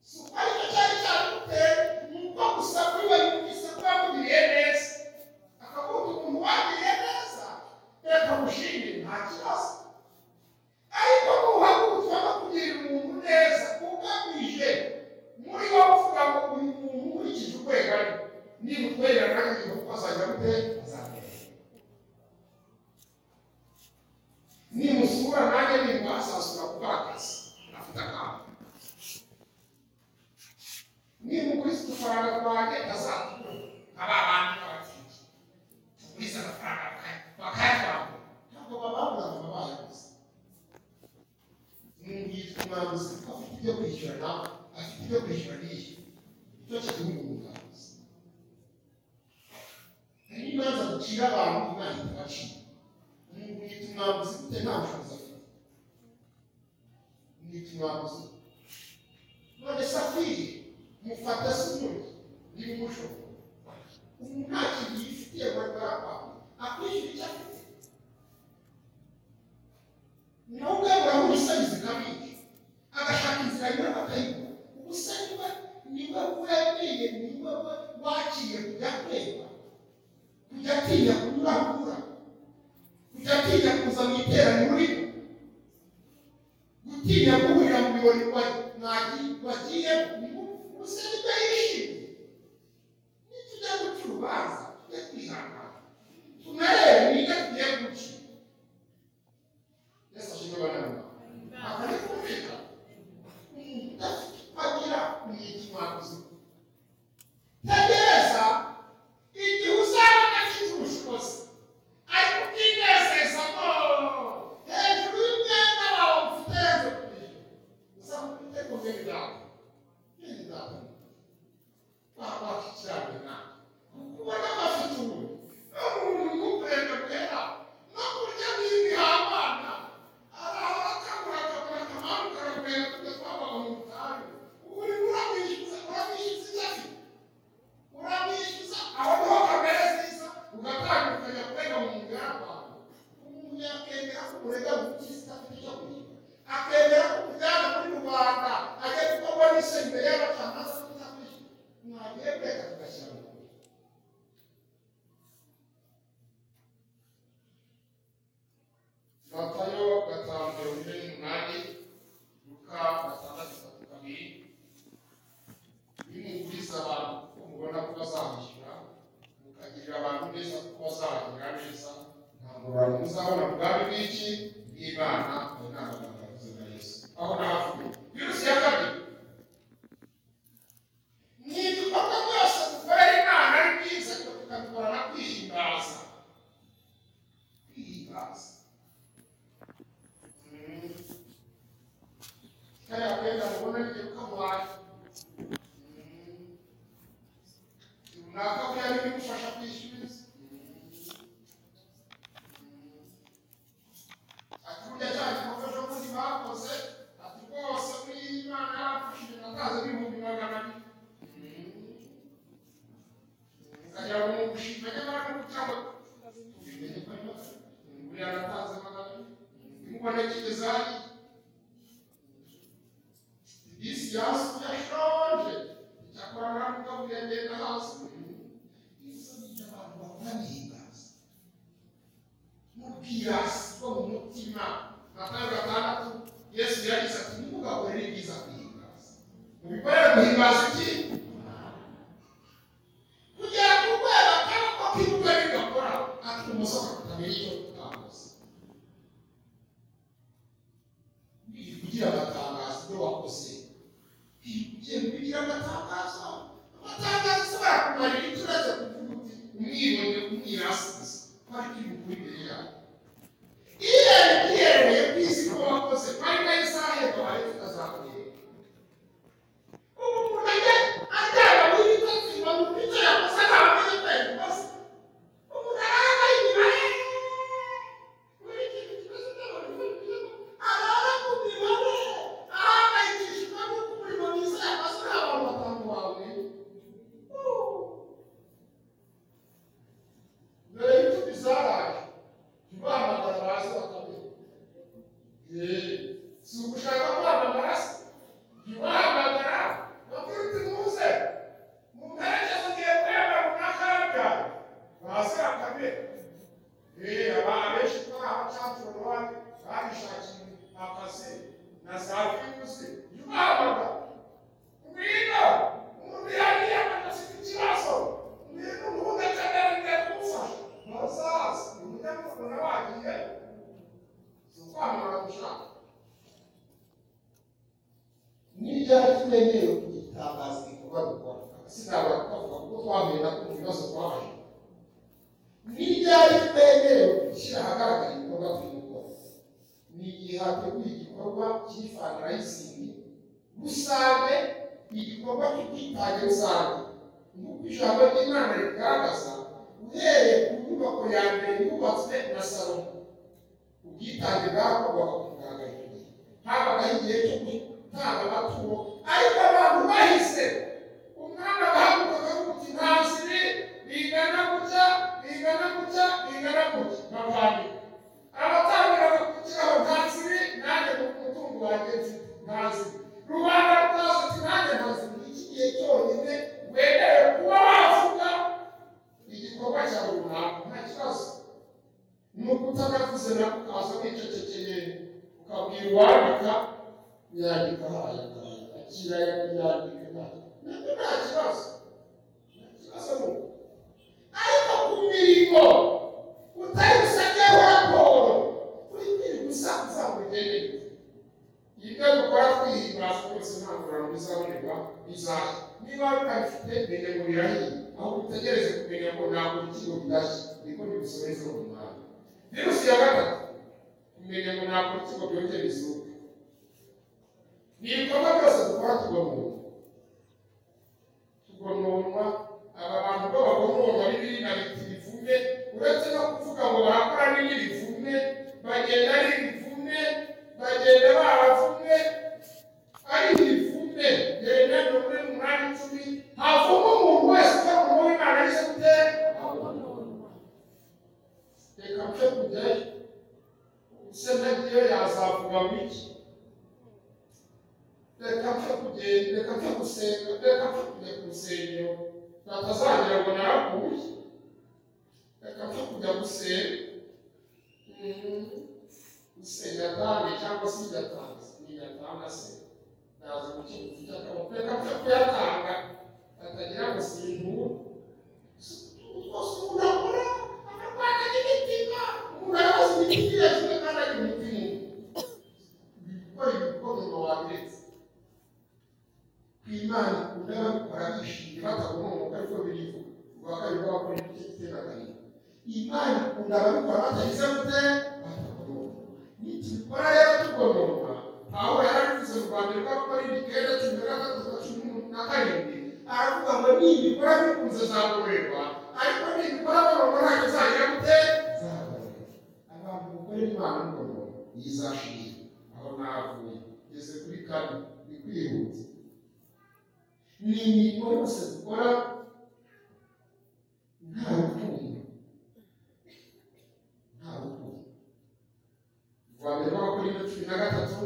si uko aricyo cyari cyaguteye ni uko gusa kuri we yumvise ko yamugiriye neza akavuga umuntu wagiriye neza reka mushimire nta kibazo ariko nuhaguruka no kugirira umuntu neza ugamije muri wowe uvuga ngo uyu muntu nkurikije urwego ari niba utwerera nanjye igihugu azajya gute azagera nimusura nanjye nimba azasura gukora akazi afite akantu nimukuriza udufaranga twanjye azatura aba bantu b'abakiriya tugurize amafaranga bakayatanga ntabwo bababuza ngo babayaguze yitwa umwanguzi afite ibyo kwishyura nawe afite ibyo kwishyura n'iyi nicyo kigihugu umwanguzi hari imanza ducira abantu imana ikabacira umuntu yitwa umwanguzi gute nta bushobozi afite yitwa umwanguzi none safiri mufata sunudu ni umushobo umuntu nta kintu yifitiye ngo arwara akwishyura icyo afite nubwo yabura umusangiza kamere agashaka inzira nyura akayibura ubusa niba niba wemeye niba wa- waciye kujya kweba kujya atinya kunyuragura kujya atinya kuza mu iteraniro urimo gutinya guhurira mu birori wa- mwagi- wagiyemo ubusa niba yishimye nitujya guca urubanza tujye twihangana tunarebe niga tugiye gucira yesu ashimwe banama akajya kumvika bagira umwitima uzima tegereza igihe uzabona afite ubushobozi ariko utinezeza ngo hejuru y'umwenda wawe mfite hejuru uzaba ufite ku bwenge bwawe bwenge bwawe wakwakirana ubona ko afite ubu umuntu kureka kwera no kurya n'ibihabana arahora akabura akabura akamaro karakwera tujya twabaga mu butayu uri uramwishyuza uramwishyuza ibyo afite uramwishyuza aho niho kamere nziza ugatangira ukajya kurega mu mugara wawe umuntu yakemera ko urega gukiza afite icyo kurya akemera ko ujyana muri rubanda ajya gukorwa n'ise imbere y'abacamanza kutafite mwagiye kureka tugashyira mu kuri matayo gatanu mirongo ine n'umunani luka gatandatu gatatu kabiri nimuguriza abantu kuko mubona ko bazabishyura mukagirira abantu neza kuko bazabagirira neza nta ngorane muzabona mu bwami bw'iki bw'imana mu nama yavuze na yesu aho nahavuye virusi ya kabiri ni ibikorwa byose dukorera imana ari byiza ariko tukabikora na kwihimbaza kwihimbaza kaya kwenda kuona nigeukamuwayo runaka kuyari bimufasha kwishyuriza ati burya cya gikorwa cyo kundi bakoze ati rwose muri iyi mana yarafashije nataze ibihumbi magana abiri ukagira ngo ni ugushima nyamara ni ugucyaho ubimenye ko ari magana abiri buriya nataze magana abiri hasi yashaje icyakora narakubwira ngenda hasi ibibazo by'abantu bahura n'ibibazo n'ubwirasi bwo mu mutima matanga gatandatu yesu yagize ati ntimugahore ibyiza guhimbaza mubikorere guhimbaza iki kugera ku rwego kandi ko kibuga bigakora ati umusozi akamenya icyo utangaza kugira amatangazo ibyo wakoze igihe kugira amatangazo amatangazo ashobora kumarira icyo uretse kuvuga uti umwibone umwirasize kwari kiri bukuru imbere yawe iyo uhereye ku isi ko wakoze kwari na isaha yo kwari tutazakureba ubu umuntu ajya ajyana muri bitatu ngo mu byo yakoze ntabwo yitaye ku kazi umuntu araza inyuma ye muri iki gikoze cy'abantu b'urubyiruko araza kumira we ahangayikishijwe n'uko umurimo mwiza yakoze nta bantu batanu bawe mbere y'uko bizaraye ntibahamagara bazi bakamenya si ugushaka kwamamara se ntibahamagara bakuru uti muze mumperekeze ugiye kwemera mu kaga bazi bakamenya abantu benshi turi abacakuru bane babishakiye akazi na za virusi yubahaga ngwino umuntu yagiye akanafite ikibazo ngwino umuhungu akeneye kumufasha ntuzaze umunyamakuru nawe agiye ni ukwamamara gushaka ni ryari tumenyere kugitangaza ibikorwa bikora sinabura kukavuga kuko twahuye na kumva ibibazo twahuye ni ryari twemerewe gushyira ahagaragara ibikorwa by'umugore ni igihe hateguye igikorwa cy'ifandrayisingi rusange igikorwa cy'ubwitange rusange nk'uko ijambo ry'imana ribigaragaza uhereye ku nyubako ya mbere yubatswe na salomo ubwitange bwakorwaga ku mugaragaro habagaho igihe cyo gutanga amaturo ariko abantu bahise umwana bahagurukaga umuti ntazire bingana gutya bingana gutya bingana gutya bavanye abatangiraga kugira ngo ntazire nanjye umutungo wanjye mfite ntazire rubanda rutazi ati nanjye ntazire iki gihe cyonyine wemerewe kuba wavuga igikorwa cyawe runaka nta kibazo ni ukutanavuze na ukaza wicecekeye ukabwira uwandika yandika ayandika akira yandika ntabwo nabwo nta kibazo nta kibazo ni uko ariko ku mirimo utari busabyeho raporo uri kwirirwa usakuza ngo ugende ibyo dukora twihimbaza rwose nta ngororano bizabonerwa bizaza niba utabifite menya ngo birahiye aho utegereze kumenya ngo ntabwo ikigo bidashye niko bigusoreze mu mwanya virusi ya gatatu kumenya ngo ntabwo ikigo byongera bizuka ni ibikorwa byose dukora tugomunwa tugononwa aba bantu bo bagononwa n'ibindi na bitirivume uretse no kuvuga ngo barakora n'ibirivume bagenda ari ibivume bagenda baravumwe ari ibivume gerena mirongo ine n'umunani icumi havuma umuntu wese uko umuntu w'imana yise gute reka mfe kujyayo ese nagiyo yazavuga ngo iki reka mfe kugenda reka mfe gusenga reka mfe kujya ku rusengero batazagera ngo naraguye reka mfe kujya gusenga Mm, gusenga atange cyangwa se idatanze ntigatanga se naza mu kintu mfite akaboko reka mfe kuyatanga atagira ngo sintura rwose umuntu akora akarwanya n'imitima umuntu arabaza imitima irakiwe kandi ari umutima gukora ibikorwa wabiretse kw'imana ikunda babikora bishimye batagomoka ariko birivuga rwa kabiri bakora ibyo iteraganye imana ikunda ababikora batagize gute batagomoka nitubikora rero tugomoka aho yarabivuze mu rwanda rwa gukora imikenda cumi na gatatu na cumi na karindwi aravuga ngo nibikora bikunze zagororerwa ariko nibikora bagomba ntacyo zagira gute zagororerwa abantu bakorera imana ngombwa yizashira aho navuye ngeze kuri kane ni kwihuta ni imirimo yose dukora nta rukundo nta rukundo rwa mbere rw'abakorintho cumi na gatatu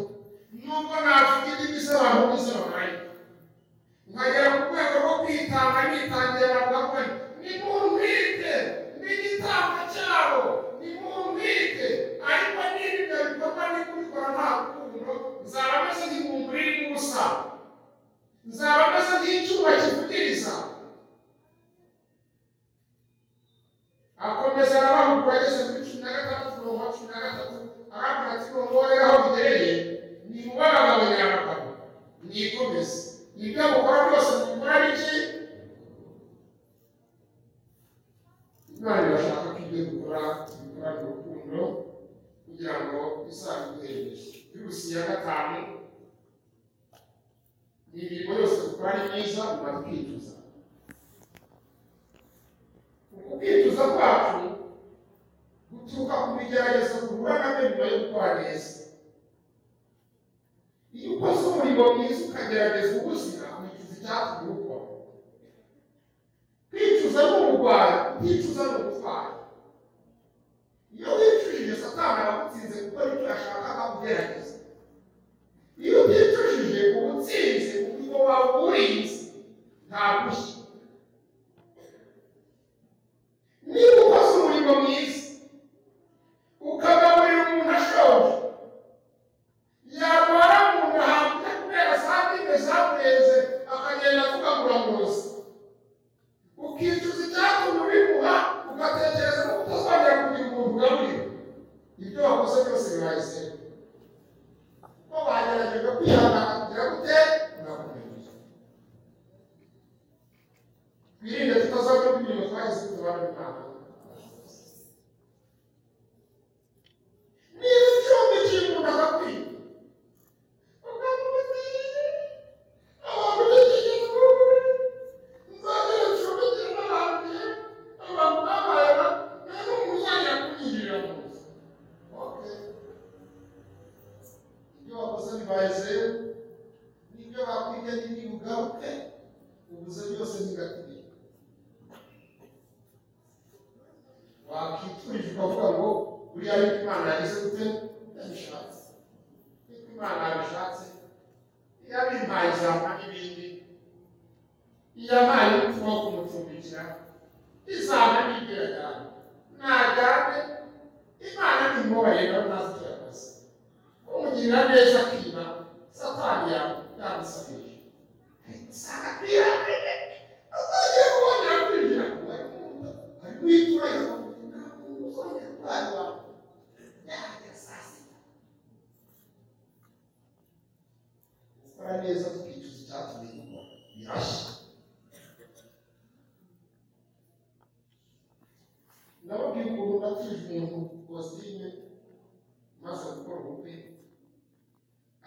nubwo navuga indimi z'abantu n'izo bamarayi nzaba meze nk'icyuma kivugiriza akomeza arabahugura ageze kuri cumi na gatandatu mirongo cumi na gatatu arabwira ati murongorere aho mugereye nimubare abagabo nyabagabo mwikomeze ibyo mukora byose mukora biki imana irashaka ko ibyo dukora dukorana urukundo kugira ngo bisanzwe virusi ya gatanu ni imirimo yose dukora ni myiza biba twicuza uku kwicuza kwacu guturuka ku bigeragezo duhura nabyo nyuma yo gukora neza iyo ukoze umurimo mwiza ukagerageza ubuzima wicuza icyatumye ukora kwicuza ni uburwayi kwicuza ni ubutwari iyo wicujije satani abagutsinze gukora icyo yashakaga kugerageza iyo uticujije ubutsinzi ubwo wawe uburinzi ntagushye niba ukoze umurimo mwiza ukagaburira umuntu ashoje yarwara mu nda hanze kubera saa tine zamureze akagenda akugagura mu ruzi ukicuza icyatumye ubimuha ugatekereza ko utazongera kugira umuntu ugaburira ibyo wakoze byose birahise ko bagerageje kwihangana kugira gute murakomeye twirinde tutazajya kugira twagize utubana n'imana niba icyumba cy'umuntu agakwiye Okay. ibyo wakoze bibaye n'ibyo bakwiga n'ibyo ugaruke ubuze byose bigatubira wakiturije ukavuga ngo buriya yuko imana yagize gute yabishatse yuko imana yabishatse yabimpaye izampa n'ibindi iyampaye umutima wo kumucumbikira izampa n'ibyo yajyana najyane imana ntimwobayeho ntazi icyo yakoze umugirira neza akiba satani yawe yamusabije usanga kwirambere azajya kubonera kwinjira ku bari mu nda ari kwitura uzongera kurwara iwawe yajya saa sita gukora neza tukicuza icyatumye dukora birashya ndababwira ukuntu ndatuje umuntu kositime maze gukora ubukwe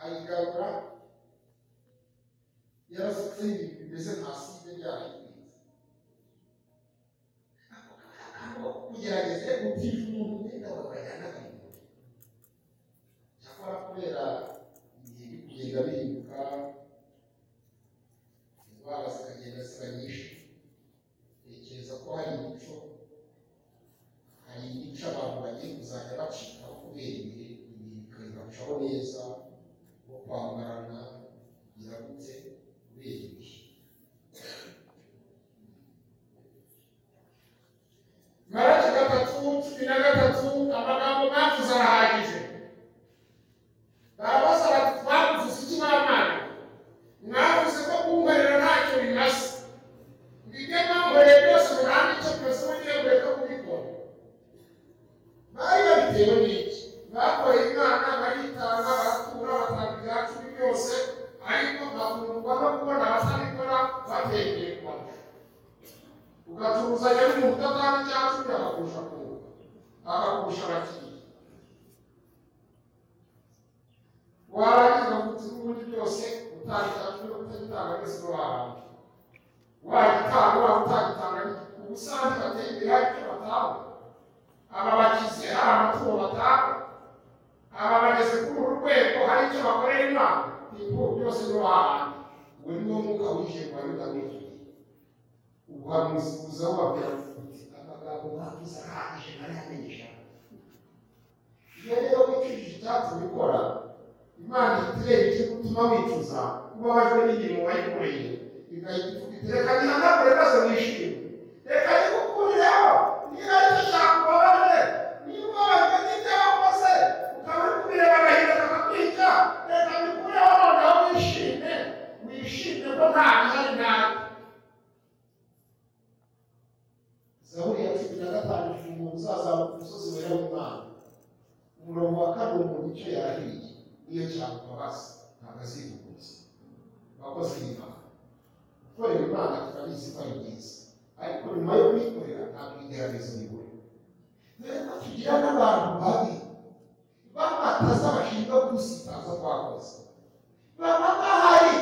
ayigarura yarasutse ibintu bimeze nka side byarahinze aho kugerageza gucisha umuntu umwenda wawe bajyana akayigura cyakora kubera ibihe biri kugenda bihinduka indwara zikagenda ziba nyinshi tekereza ko hari imico hari imico abantu bagiye kuzajya bacikaho kubera ibihe bikazacaho neza nko kwambarana biragutse kubera ibihe maraki gatatu cumi na gatatu amagambo mwavuze arahagije barabaza bati twakuvuze iki mwamana mwavuze ko kunkorera ntacyo bimaze ngo ibyo mwankoreye byose murambe icyo byose mugiye kureka kubikora bari babitewe n'iki bakoreye imana baritanga baratura batanga ibyacu byose ariko bakundwa no kubona abatabikora batekeye kwabo ugacuruzanya n'umuntu udatanga icyacu akakurusha kunguka akakurusha abakiriya warangiza gutse n'ubundi byose utanga icyacu no kutagitanga wese wahabwa wagitanga waba utagitanga ubusanzwe bateye imbere hari icyo batabona aba bagize hari amatungo batanga aba bageze kuri uru rwego hari icyo bakorera imana ibyo byose ni wahana uwo ni wo mwuka winjiye mu bayuda n'ijuru ubuhanuzi buza wabwira uti amagambo mwavuze ahagije ntaramenyesha iyo rero wicujije icyatumye ukora imana itureba icyo gutuma wicuza ubabajwe n'imirimo wayikoreye igahita ivuga iti reka nihanagure maze wishime reka nikukureho niba ari cyo cyakubabaje niba ubabajwe n'ibyo wakoze ukaba uri kubireba agahinda kakakwica reka nikureho noneho wishime wishime ko bwana hari nabi zaburi ya cumi na gatanu ifunguro uzazamuka umusozi wera w'imana umurongo wa karindwi mu gice yahiye niyo cyane imbabazi ntabwo azivuguruza abakozi b'imana gukorera imana turabizi ko ari byiza ariko nyuma yo kuyikorera ntabwo igerageza ibura rero tugira n'abantu babi bamataza bashinjwa gusitaza twakoze baba bahari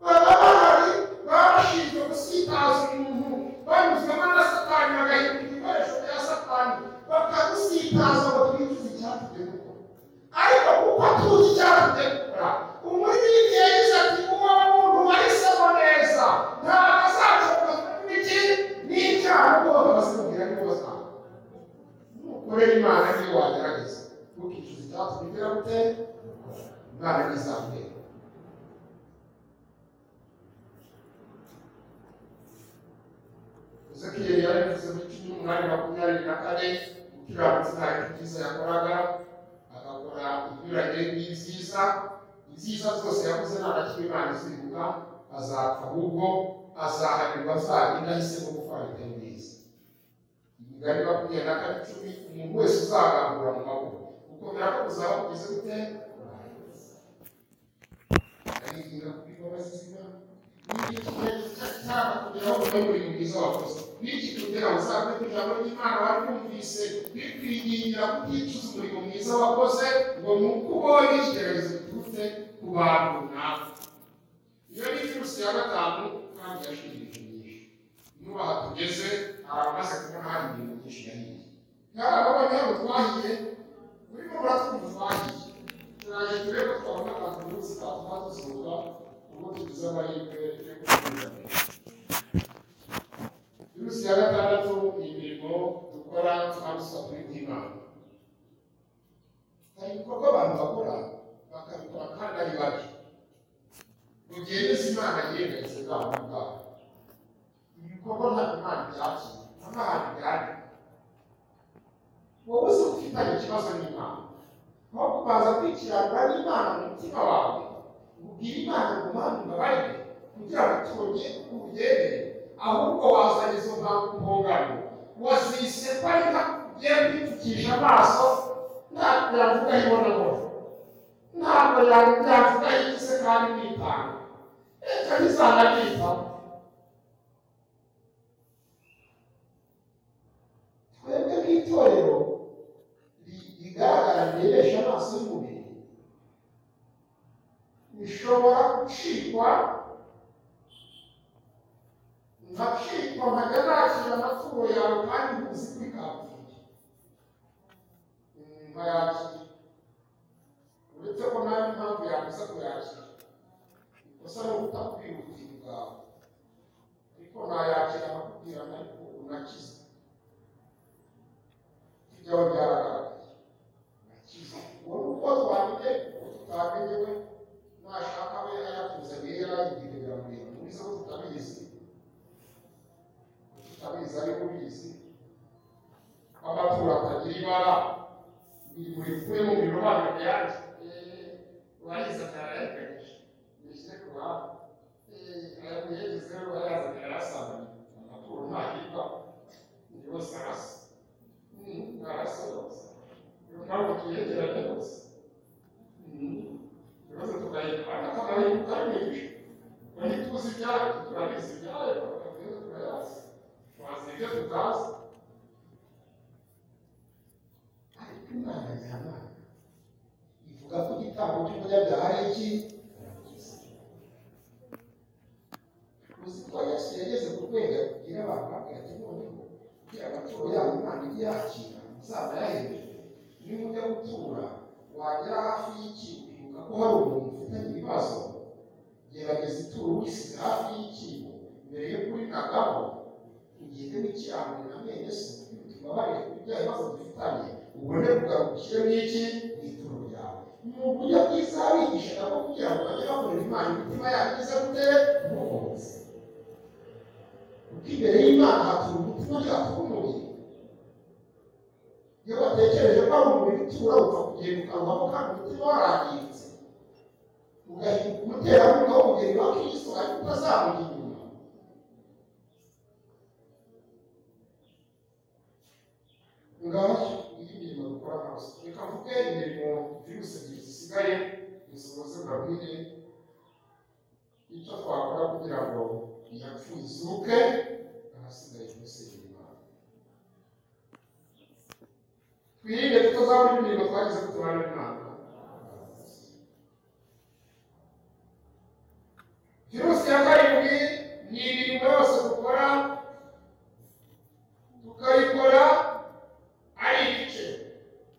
baba bahari baba bashinzwe gusitaza umuntu banyuzwemo na satani bagahindura ibikoresho bya satani bakagusitaza ngo twicuze icyatugiye gukora ariko kuko tuzi icyatugiye gukora umuririmbyi yagize ati uwo muntu wahisemo neza ntabwo azashobora kugira iki n'icyaha rwose basimubwira ni kosa nukorera imana niyo wagerageza ntukicuze icyatugira gute imana ntizakubera Ezekiel yari yavuze mu cumi n'umunani makumyabiri na kane gukiranutsi nta byiza yakoraga agakora ibinyuranye n'ibyiza ibyiza zose yakoze nta na kimwe Imana izibuka azapfa ahubwo azahanirwa azagenda ahisemo gukora ibyo neza imigani makumyabiri na kane icumi umuntu wese uzagangura mu maboko gukomera ko kuzaba kugeze gute aririnda kuba imbabazi z'Imana n'iki kugira ngo uzabe ku ijambo ry'imana wari wumvise bikwiringira kubyicuza umurimo mwiza wakoze ngo ni uko ubonye ikigeragezo giturutse ku bantu runaka iyo ni virusi ya gatanu kandi yashirije nyinshi n'ubu aha tugeze hari abamaze kubona hari ibintu byinshi yahiye kandi ababonye aho twahiye urimo uratwumva twahiye turaje turebe ko twabona abantu bose twatuma dusura ubundi tuzi amahirwe yo gukomeza virusi ya gatandatu ni imirimo dukora kandi twakora iby'imana hari ibikorwa abantu bakora bakabikora kandi ari babi mu gihe yose imana yirengagiza bwabo bwabo ibikorwa ntabwo imana ibyakira nta hantu byari wowe uzi ufitanye ikibazo n'imana aho kubanza kwikiranira n'imana mu mutima wawe ubwira imana ngo mpamvu mbabarire kugira ngo tubone ubugere ahubwo wazanye izo mpamvu mpongano wazise ko ari nka ugiye kwipfukisha amaso ntabwo yavuga ibonabona ntabwo yavuga yigize kandi nitanga reka ntizanabitaho twebwe nk'itorero ri- rigaragara rirebesha amaso y'umubiri bishobora gucikwa ngacikwa nkajya nakira amaturo yawe kandi nkuzi kuri kapfuye nkayakira uretse ko nawe impamvu yabuza kuyakira ikosa ni ukutakwihutina bwawe ariko nayakira akakubwira ariko unakize ibyawe byaragaragaye unakize wowe uko twamenye uko tutamenye we nashaka we ayatuza rero ibintu biramureba mubizi ko tutabizi tutabizi ariko ubizi amaturo atagira ibara biri muri kumwe mu bintu bana byanjye urayizi atarayagarije bishyire ku ruhande ayamuherezo rero bayazanye arasabana amaturo ntahirwa ni yose arasa arasa yose niyo mpamvu tuyegeranye yose ibibazo tukayikora tukayibuka ari menshi bari tuzi ibyayo turabizi ibyayo bakabwira turayazi twazi ibyo tutazi ariko imana nyana ivuga ko igitambo cy'umunyabyaha ari iki uzi ko yesu yageze ku rwego kugira abantu babwira ati noneho kugira amaturo yabo imana iyakira muzabayahereje nimujya gutura wagera hafi y'ikintu wibuka ko hari umuntu ufitanye ibibazo gerageza ituro wisize hafi y'ikintu mbere yo kurinagaho ugende n'ikirango na mwene se tubabarire ku bya bibazo dufitanye ubone kugaruka ushyiremo iki mu ituro ryawe ni uburyo bwiza bigishaga bwo kugira ngo bajye bakorera imana imitima yabo igeze gute mukomeze kuko imbere y'imana hatura umutima ntihatura umubiri iyo batekereje ko ari umubiri utura upfa kugenda ukanwamo kandi umutima warangiritse ugahinda umuterankunga wo kugera iwa kristo ariko utazamujya inyuma ngaho indi mirimo dukora hose reka mvuge imirimo virusi ebyiri zisigaye dusohoze mbabwire icyo twakora kugira ngo iyapfuye izuke ahasigaye virusi y'imana twirinde tutazabura imirimo twagize kutabara imana virusi ya karindwi ni imirimo yose dukora tukayikora ari igice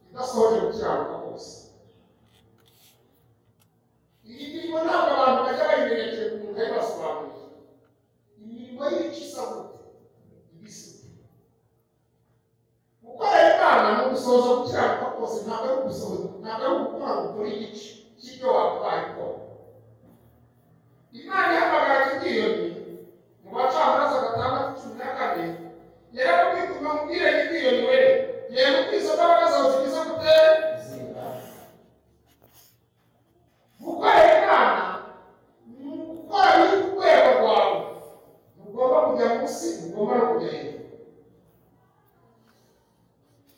idasohoje gukiranuka kose iyi mirimo ntabwo abantu bajya bayimerekeye ku muntu basobanuriye imirimo y'ibice isa gute ibisuku gukorera imana ni ugusohoza gukiranuka kose ntabwo ari ugusohoza ntabwo ari ugukora ngo ukore igice cy'ibyo wakabaye ukora imana ihamagara gidiyoni mu bacamanza gatandatu cumi na kane rero kwituma mubwire gidiyoni we reba uko izo mbaraga zawe zimeze gute gukorera imana ni ugukora biri ku rwego rwawe ntugomba kujya munsi ntugomba no kujya hejuru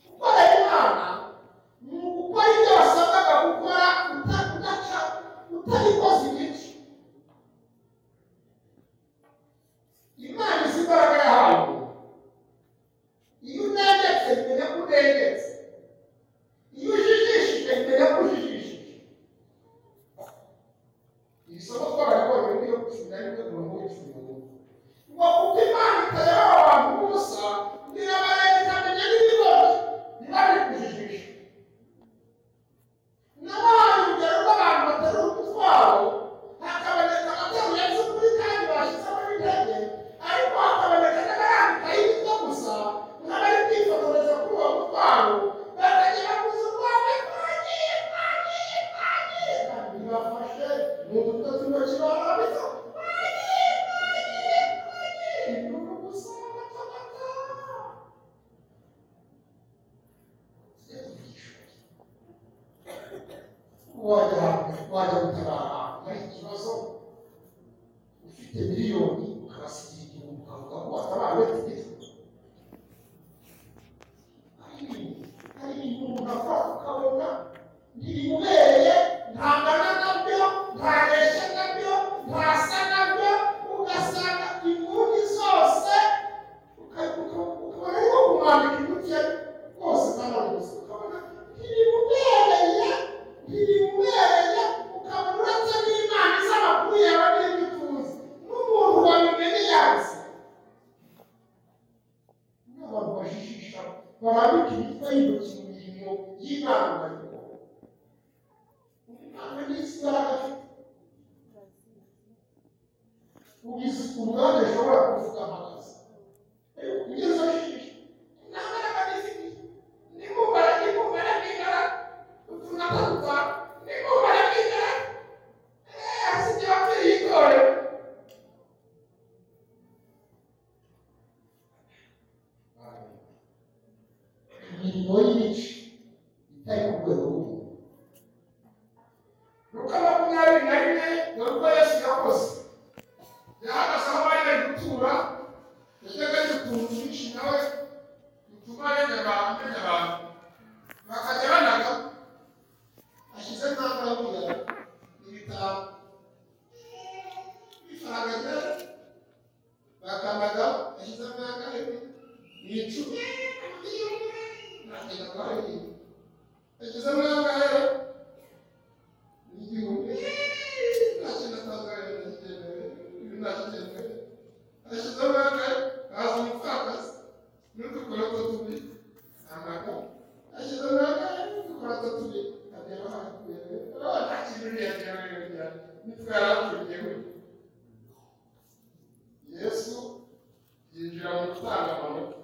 gukorera imana ni ugukora ibyo wasabwaga gukora uta- udaca utabikoze igice imana izi imbaraga yahawe iyo unegetse imenya ko unegetse iyo ujijishije imenya ko ujijishije iri somo twararibonye muri yo cumi na rimwe mirongo ine cumi n'umwe ngo kuko imana itayobora abantu ubusa ntirabareba ikamenya n'ibigoryi niba biri kujijisha nabahaye urugero rw'abantu baterura umutwaro hakaboneka abateruye by'ukuri kandi bashyizemo n'intege ariko hakaboneka n'abarambika y'imitwe gusa nk'abari kwifotoreza kuri uwo mutwaro bakagera ku zurwanda twagiye twagiye twagiye kandi bibafashe ni udutozi intoki barambika twagiye twagiye twagiye ni ugusa agatamata wajya wajya gutabara hari ikibazo ufite miliyoni ukabasigira igihumbi ukavuga ko watabara ufite hari ibintu umuntu akora ukabona ntibimubereye ntangana nabyo ntaresha nabyo ntasa nabyo ugasanga inguni zose uka- uka- ukabona ariko kumwambika inguke rwose kanaruzi ukabona ntibimubereye ntibimubereye ukabona uretse n'imana iza amakuru yawe n'ibyo utuzi n'umuntu wabimenye yazi n'abantu bajijisha barambika imitwe y'intoki mu mirimo y'imana bayikora umwana n'isi imbaraga afite ugize umwanya ashobora kuvuga amakazi ariko kugeza ajijisha nta mbaraga n'izindi nimubara nimubara n'ingara utuntu ataduta nimubara n'ingara eee asigaye apfiriye itorero imirimo y'imico itari ku rwego rw'umuntu luka makumyabiri na rimwe dore uko yesu yakoze yahagaze aho bari bari gutura yategereje utuntu twinshi nawe dutuma amenya abantu amenya abantu bakajya banaga ashyize nk'aho yo kujyana ibitabo ifaranga rero bakanaga ashyize nk'aho ni icumi nagenda kwa rero ashyize nk'aho rero ni igihumbi nagenda kwa rero nagenda ibi nagenda ashyize nk'aho rero haza umupfakazi n'udukoroto tubiri ntabwo ashyize nk'aho rero n'udukoroto tubiri areba hakurya rero nta kintu uriya rero yongera nitwe yarakuriyeho yesu yinjira mu gutanga amanota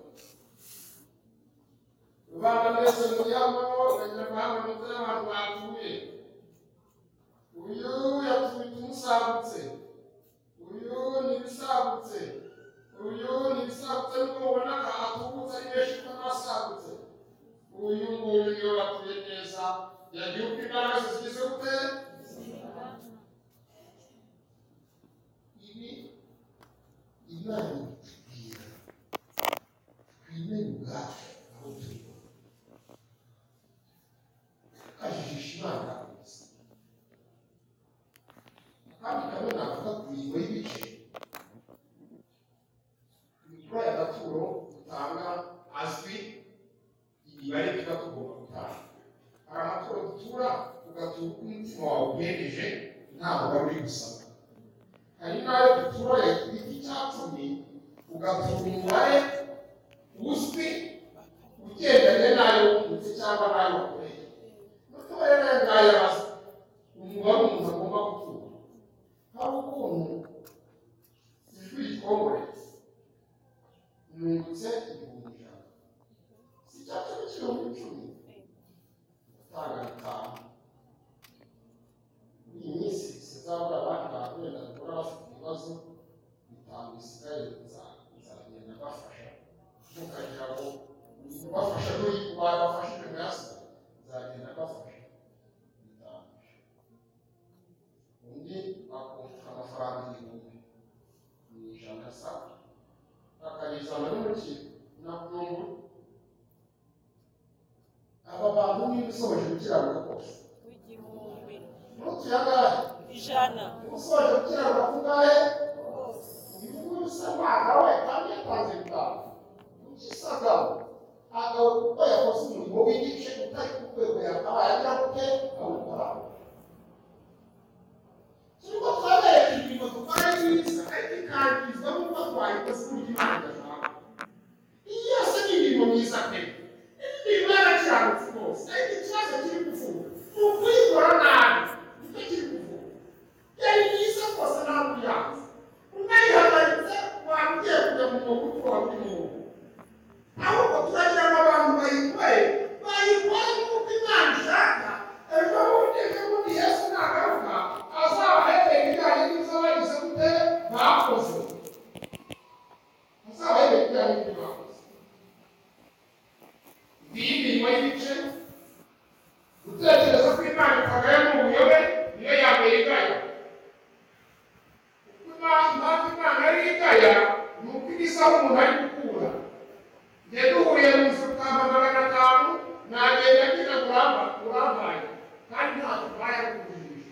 rubanda mwese muyamo abanyamahanga mutari abantu bapfuye uyu yatwite umusagutse uyu ni ibisagutse uyu ni ibisagutse niko mubona aha atubutse ari benshi kuko n'abasagutse uyu nguyu niwe watuye neza yagiye uko imbaraga zigize gute inanibwira twimere ubwacu aho turi tukajijisha imana gusa kandi kamwe navuga ku ngingo y'ibice imikoro y'agaturo dutanga azwi imibare tuba tugomba gutanga hari amaturo dutura tugatura uko umutima wawe uhereje ntabwo wari uri gusaba hari n'ayo duturore ku giti cya cumi ugatura umubare uzwi ugendanye n'ayo wungutse cyangwa n'ayo wakoreye duture nayo ngayo abaza umubare umuntu agomba gutura hari ukuntu ijwi rikongore nungutse ibihumbi ijana si cya cumi cy'ibihumbi icumi utanga bitanu iyi minsi sizabura abandi bantu wenda bakora bafite ibibazo bitanu bisigaye nza- nzagenda bafasha ntukagira ngo uri kubafasha n'uri kubafashije mu yasi nzagenda bafasha bitanu undi bakumva amafaranga igihumbi mu ijana saa akayizana n'umuki na bwungu aba bantu niba usohoje gukiranuka kose w'igihumbi ntutuyangahe ijana usoje gukiranuka kungahe wose ibihugu bisa nk'agawe kandi yatanze bwawe ukisa agawe agawe kuko yakoze umurimo w'igice utari ku rwego yakabaye agira gute awukoraho turimo turabereka imirimo dukora n'iminsi ariko ikangizwa n'uko twayikoze mu gihugu gashaka iyi yose ni imirimo myiza pe imirimo y'abakiranutsi rwose ariko ikibazo kiri kuvuga ni ukuyikora nabi nicyo kiri kuvuga yari myiza rwose ntabwo uyanze unayihagaritse wambwiye kujya mu mwuga uko waburi mwuga ahubwo turagira ngo abantu bayikore bayikore nk'uko imana ishaka ejo bundi ejo bundi yesu nagaruka azabahereye ibijyanye n'ibyo bagize gute bakoze azabahereye ibijyanye n'ibyo bakoze ngiyi imirimo y'ibice gutekereza ko imana ikagayo mu buyobe niyo yambere igayo impamvu imana ari igaya ni uko ibisaho umuntu ari gukura njye duhuye mu mufuka nka magana atanu nagenda ngira ngo uramba urampaye kandi ntabwo mbaye akugurije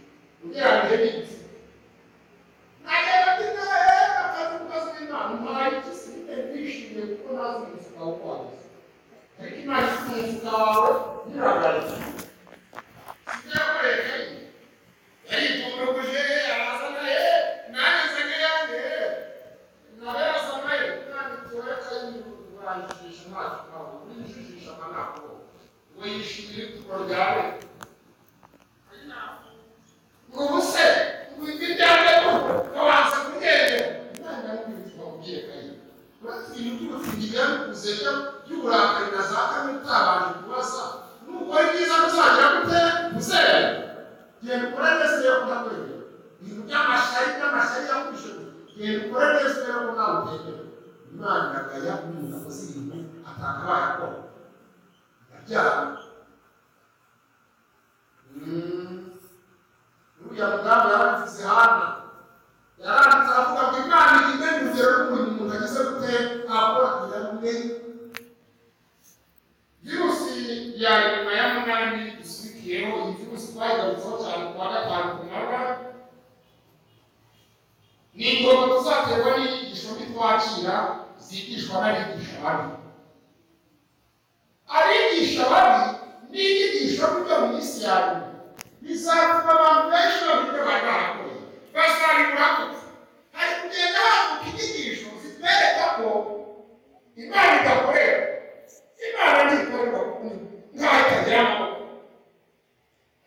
ugereranyije n'iki nagenda ngira rero akazi kubaza imana mpaye iki sinite ndishimye kuko ntazi umufuka wo kwagiza ariko imana ifite umufuka wawe nyiragaye sijya kureka iyi yarikumbukuje araza naye nanze nyange nawe asa naye kandi tuwe kandi kurangisha ntacyo ntabwo winjijisha amanako ngo yishimire ituro ryawe ngo ubuse ngwibwe ryawe kabanza kuryere imana nk'ibituma ugiye kayira ibintu by'ubufungiga bikuze by'uburakari na za kane utabanje kubaza nukora ibyiza bizagira gute uzera genda ukore neza iyo udakwiriye ibintu by'amashari by'amashari yakwishyura genda ukore neza iyo udakwiriye imana iragaya umuntu akoze ibintu atakabaye akora akabyara uriya mugambi yaranditse hana yaranditse avuga ngo imana igime mu rugero rw'umuntu umuntu agize gute akora kugira rumwe virusi ya nyuma ya munani dusubiriyeho iyi virusi twayigarutseho cyane ku wa gatanu ku manywa ni ingogo tuzaterwa n'inyigisho mbi twakira zigishwa n'abigisha babi abigisha babi n'inyigisho mbi mu isi ya nyuma bizatuma abantu benshi bamenya ibyo bari barakoze bazabikora gutya hari kugenda havuka inyigisho zitwereka ko imana idakorera imana ntikorerwa ku nkaho itageramo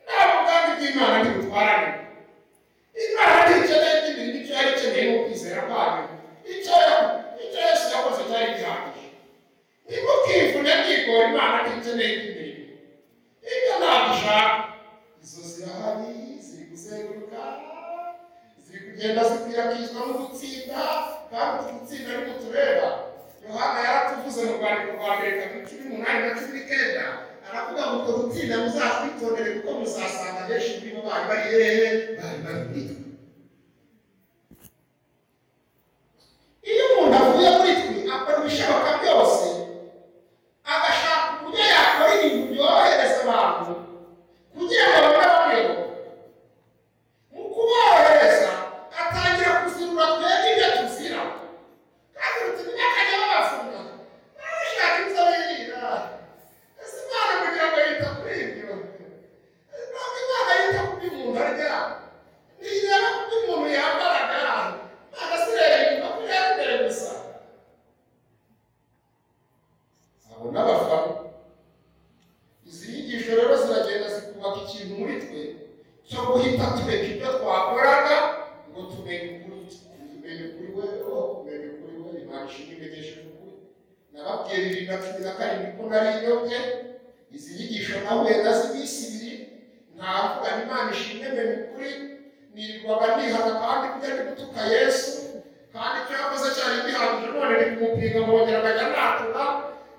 nta mugambi bw'imana ntibutwarane imana ntikeneye n'ibintu ibyo yari ikeneye mu kwizera kwayo icyo icyo yesu yakoze cyari gihagije ntimukivune mwikora imana ntikeneye n'ibintu ibyo ntabwo ishaka izo zirahari ziri kuzenguruka ziri kugenda zikwirakwizwa no gutsinda kandi utu gutsinda ni tureba yohana yaratuvuze mu rwandiko rwa mbere kabiri cumi n'umunani na cumi n'icyenda aravuga ngo utwo gutsinda muzatwitondere kuko muzasanga benshi muri bo bari bari hehe bari bari muri twe iyo umuntu bibiri na cumi na karindwi ko nari nyote izi nyigisho nahuye na z'iminsi ibiri ntavuga imana ishimwe mbere mu kuri nirirwaga nihana kandi kujya ndi gutuka yesu kandi icyo yakoze cyari gihagije none ni kumupinga nkongera nkajya natura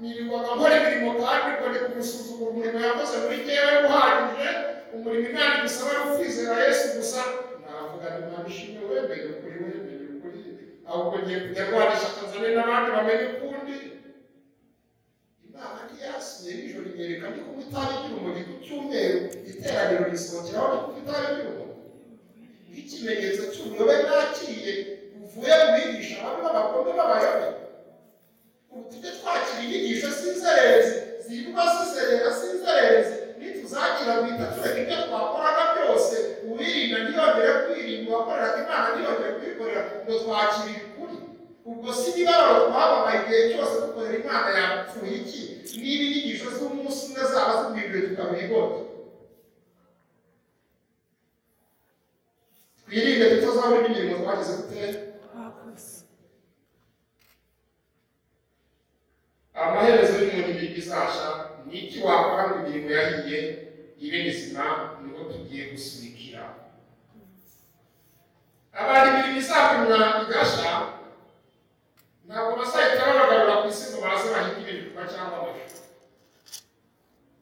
nirirwaga nkora imirimo kandi ngo ndi kumusuzugura umurimo yakoze muri jyewe uhagije umurimo imana igusaba ari ukwizera yesu gusa navuga imana ishimwe wemeye ukuri wemeye ukuri ahubwo ngiye kujya rwanisha tanzania n'abandi bamenye ukundi imana ntiyasuye nijoro inyereka ndi kunywa itabi ry'urumogi ku cyumweru iteraniro risohokeraho ndi kunywa itabi ry'urumogi nk'ikimenyetso cy'ubuyobe nakiriye buvuye mu bigisha babi b'abagome b'abayobe ubu tujye twakira inyigisho z'inzererezi zirimo zizerera z'inzererezi nituzagira guhita tureka ibyo twakoraga byose uwirinda ntiyongere kwirinda uwakoreraga imana ntiyongere kuyikorera ngo twakire ukuri ubwo si imibabaro twababaye igihe cyose dukorera imana yapfuye iki niba inyigisho z'umunsi umwe zaba zimwibwe tukabigota twirinde tutazabona indi mirimo twagize tutera bakoze amaherezo y'umuntu imirimo izasha ni iki wakora ngo imirimo yahiye ibe mizima niho tugiye gusubikira abantu imirimo izatumwa igasha ntabwo bazahita babagarura ku isi ngo baze bahinge ibikorwa cyangwa amafi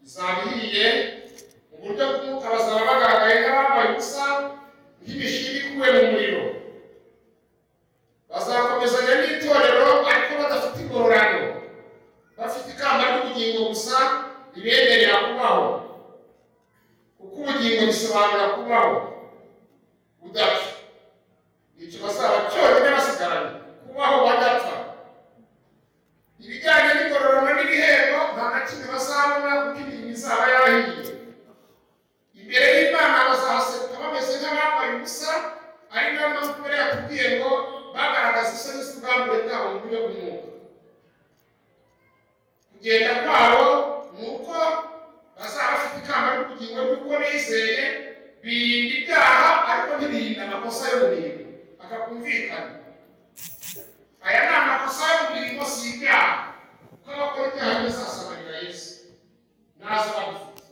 izaba ihiye mu buryo bw'umwuka bazaba bagaragaye nk'abambaye ubusa nk'imishini ikuwe mu muriro bazakomezanya n'itorero ariko badafite ingororano bafite ikamba ry'ubugingo gusa ribemerera kubaho kuko ubugingo bisobanura kubaho budapfa nicyo bazaba cyonyine basigaranye kubaho badapfa ibijyanye n'ingororano n'ibihembo nta na kimwe bazabona kuko imirimo izaba yahiye imbere y'imana bazahaseka bameze nk'abambaye ubusa ari nayo mpamvu mbere yatubwiye ngo bagaragaza isoni z'ubwambure bwabo mu buryo bw'umwuka kugenda kwabo ni uko bazaba bafite ikamba ry'ubugingo bw'uko bizeye birinda ibyaha ariko ntibirinda amakosa yo mu mirimo akakumvikana aya ni amakosa yo mu mirimo si ibyaha kuko abakora ibyaha bizasabanira yesu ntazo bagufite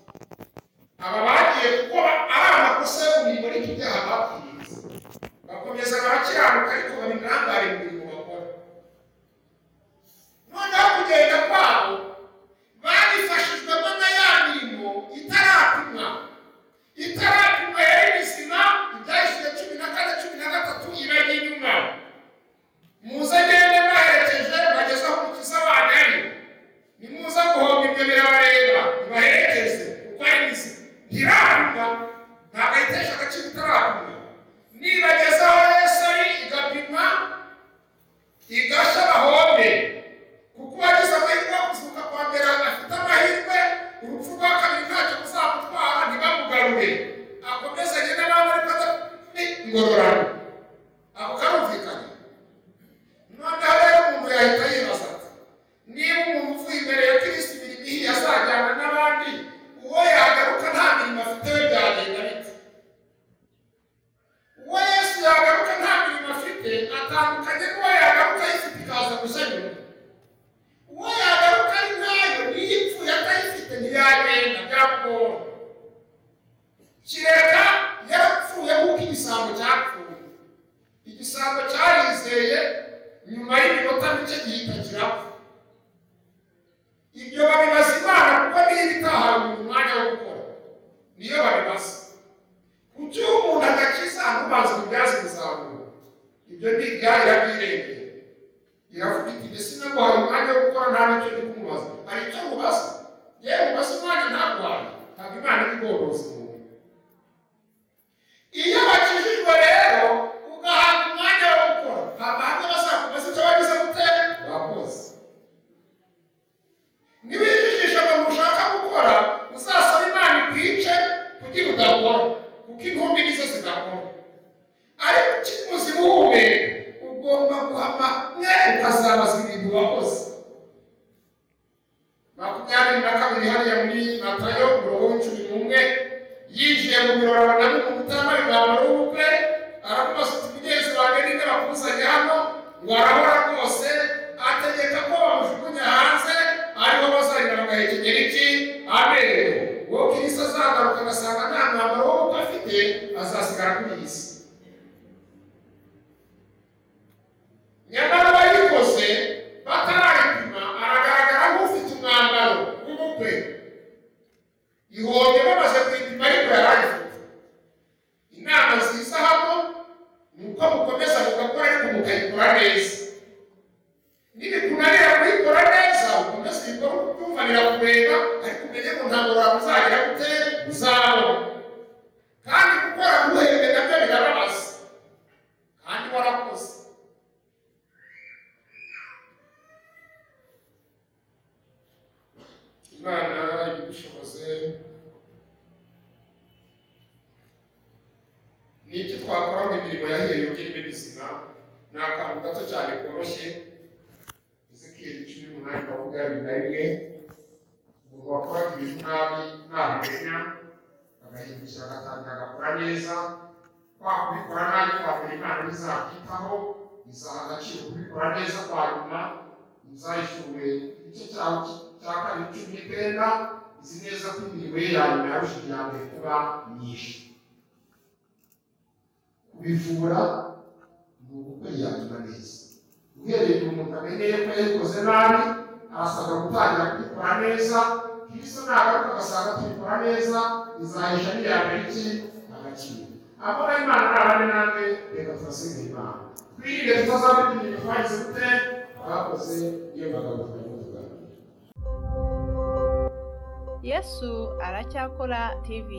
aba bagiye gukora ari amakosa yo mu mirimo ariko ibyaha bapfiriye bakomeza barakiranuka ariko babinangare mu mirimo bakora noneho kugenda kwabo babifashijwemo na ya mirimo itarapimwa itarapimwa yari mizima ibyahise cumi na kane cumi na gatatu ibajya inyuma muze agende baherekeje bageze aho umukiza wanyu ari nimuza guhomba ibyo birabareba nibaherekeze kuko ari mizima ntirapimwa ntabwo ayitesha agaciro itarapimwa nibageze aho yesu ari igapimwa igasha bahombe kuko uwagize amahirwe yo kuzuka kwa mbere adafite amahirwe urupfu rwa kabiri ntacyo ruzamutwara ntibamugarure akomezanye n'abandi ariko adafite ingororano ako karumvikana noneho rero umuntu yahita yibaza ati niba umuntu uvuye imbere ya kirisiti imirimo ihiye azajyana n'abandi uwo yagaruka nta mirimo afite we byagenda bite uwo yesu yagaruka nta mirimo afite atandukanye n'uwo yagaruka ayifite ikaza gusenyuka uwo yagaruka ari ntayo niyo ipfuye atayifite ntiyagenda byakugora kireka yarapfuye nk'uko igisambo cyapfuye igisambo cyarizeye nyuma y'iminota mike gihita kirapfa ibyo babibaza imana kuko niyo ibitahawe umuntu umwanya wo gukora niyo babibaza kuki iyo umuntu adakiza ntubanze ububyaze umusaruro ibyo ni igare irabyirengera iravuga iti mbese naguhaye umwanya wo gukora nta n'icyo ndi kumubaza hari icyo mubaza yewe mubaza umwanya ntaguhaye ntabwo imana iri bworozi umuntu iyo bakijijwe rero ugahabwa umwanya wo gukora nta mahanga bazakubaza icyo wagize gutera wakoze niba ijijisha ngo ushaka gukora uzasaba imana ikwice kugira udakora kuko intumbi nizo zidakora ariko ukimuze umuhumeka ugomba guhama mwe ukazabaza ibintu wakoze makumyabiri na kabiri hariya muri matayo umurongo w'icumi n'umwe yinjiye mu biro abona n'umuntu utambaye umwambaro w'ubukwe aramubaza uti mugenzi wanjye ninde bakuzanye hano ngo arabora rwose ategeka ko bamujugunya hanze ukayikora neza nibikuna rero kuyikora neza ukomeze uyikore uko ubyumva birakureba ariko umenye ko ntabwo waba uzagera gute uzabona kandi gukora ntuhembe nabyo birababaza kandi warakoze imana igushoboze n'ibyo twakora mu mirimo yahereye ugirwa ibizima ni akantu gato cyane koroshye izikiri cumi n'umunani bavuga bibiri na rimwe umuntu wakoraga ibintu nabi ntamenya agahindukira agatangira agakora neza kwa kubikora nabi kwabura imana ntizabyitaho izaha agaciro kubikora neza kwa nyuma nzayishyuwe igice cyawe cya kabiri cumi n'icyenda izi neza ko imirimo ye ya nyuma yarusha iya mbere kuba myinshi kubivura ni ugukora iya nyuma neza uhereye ku muntu amenyeye ko yayikoze nabi arasabwa gutangira kubikora neza kristo nagaruka agasanga tubikora neza izahisha n'iyambere iki agaciro abona imana n'abandi namwe reka turasiga imana twirinde tutazabona ibintu twagize gute bakoze iyo bagaruka tugana yesu aracyakora tv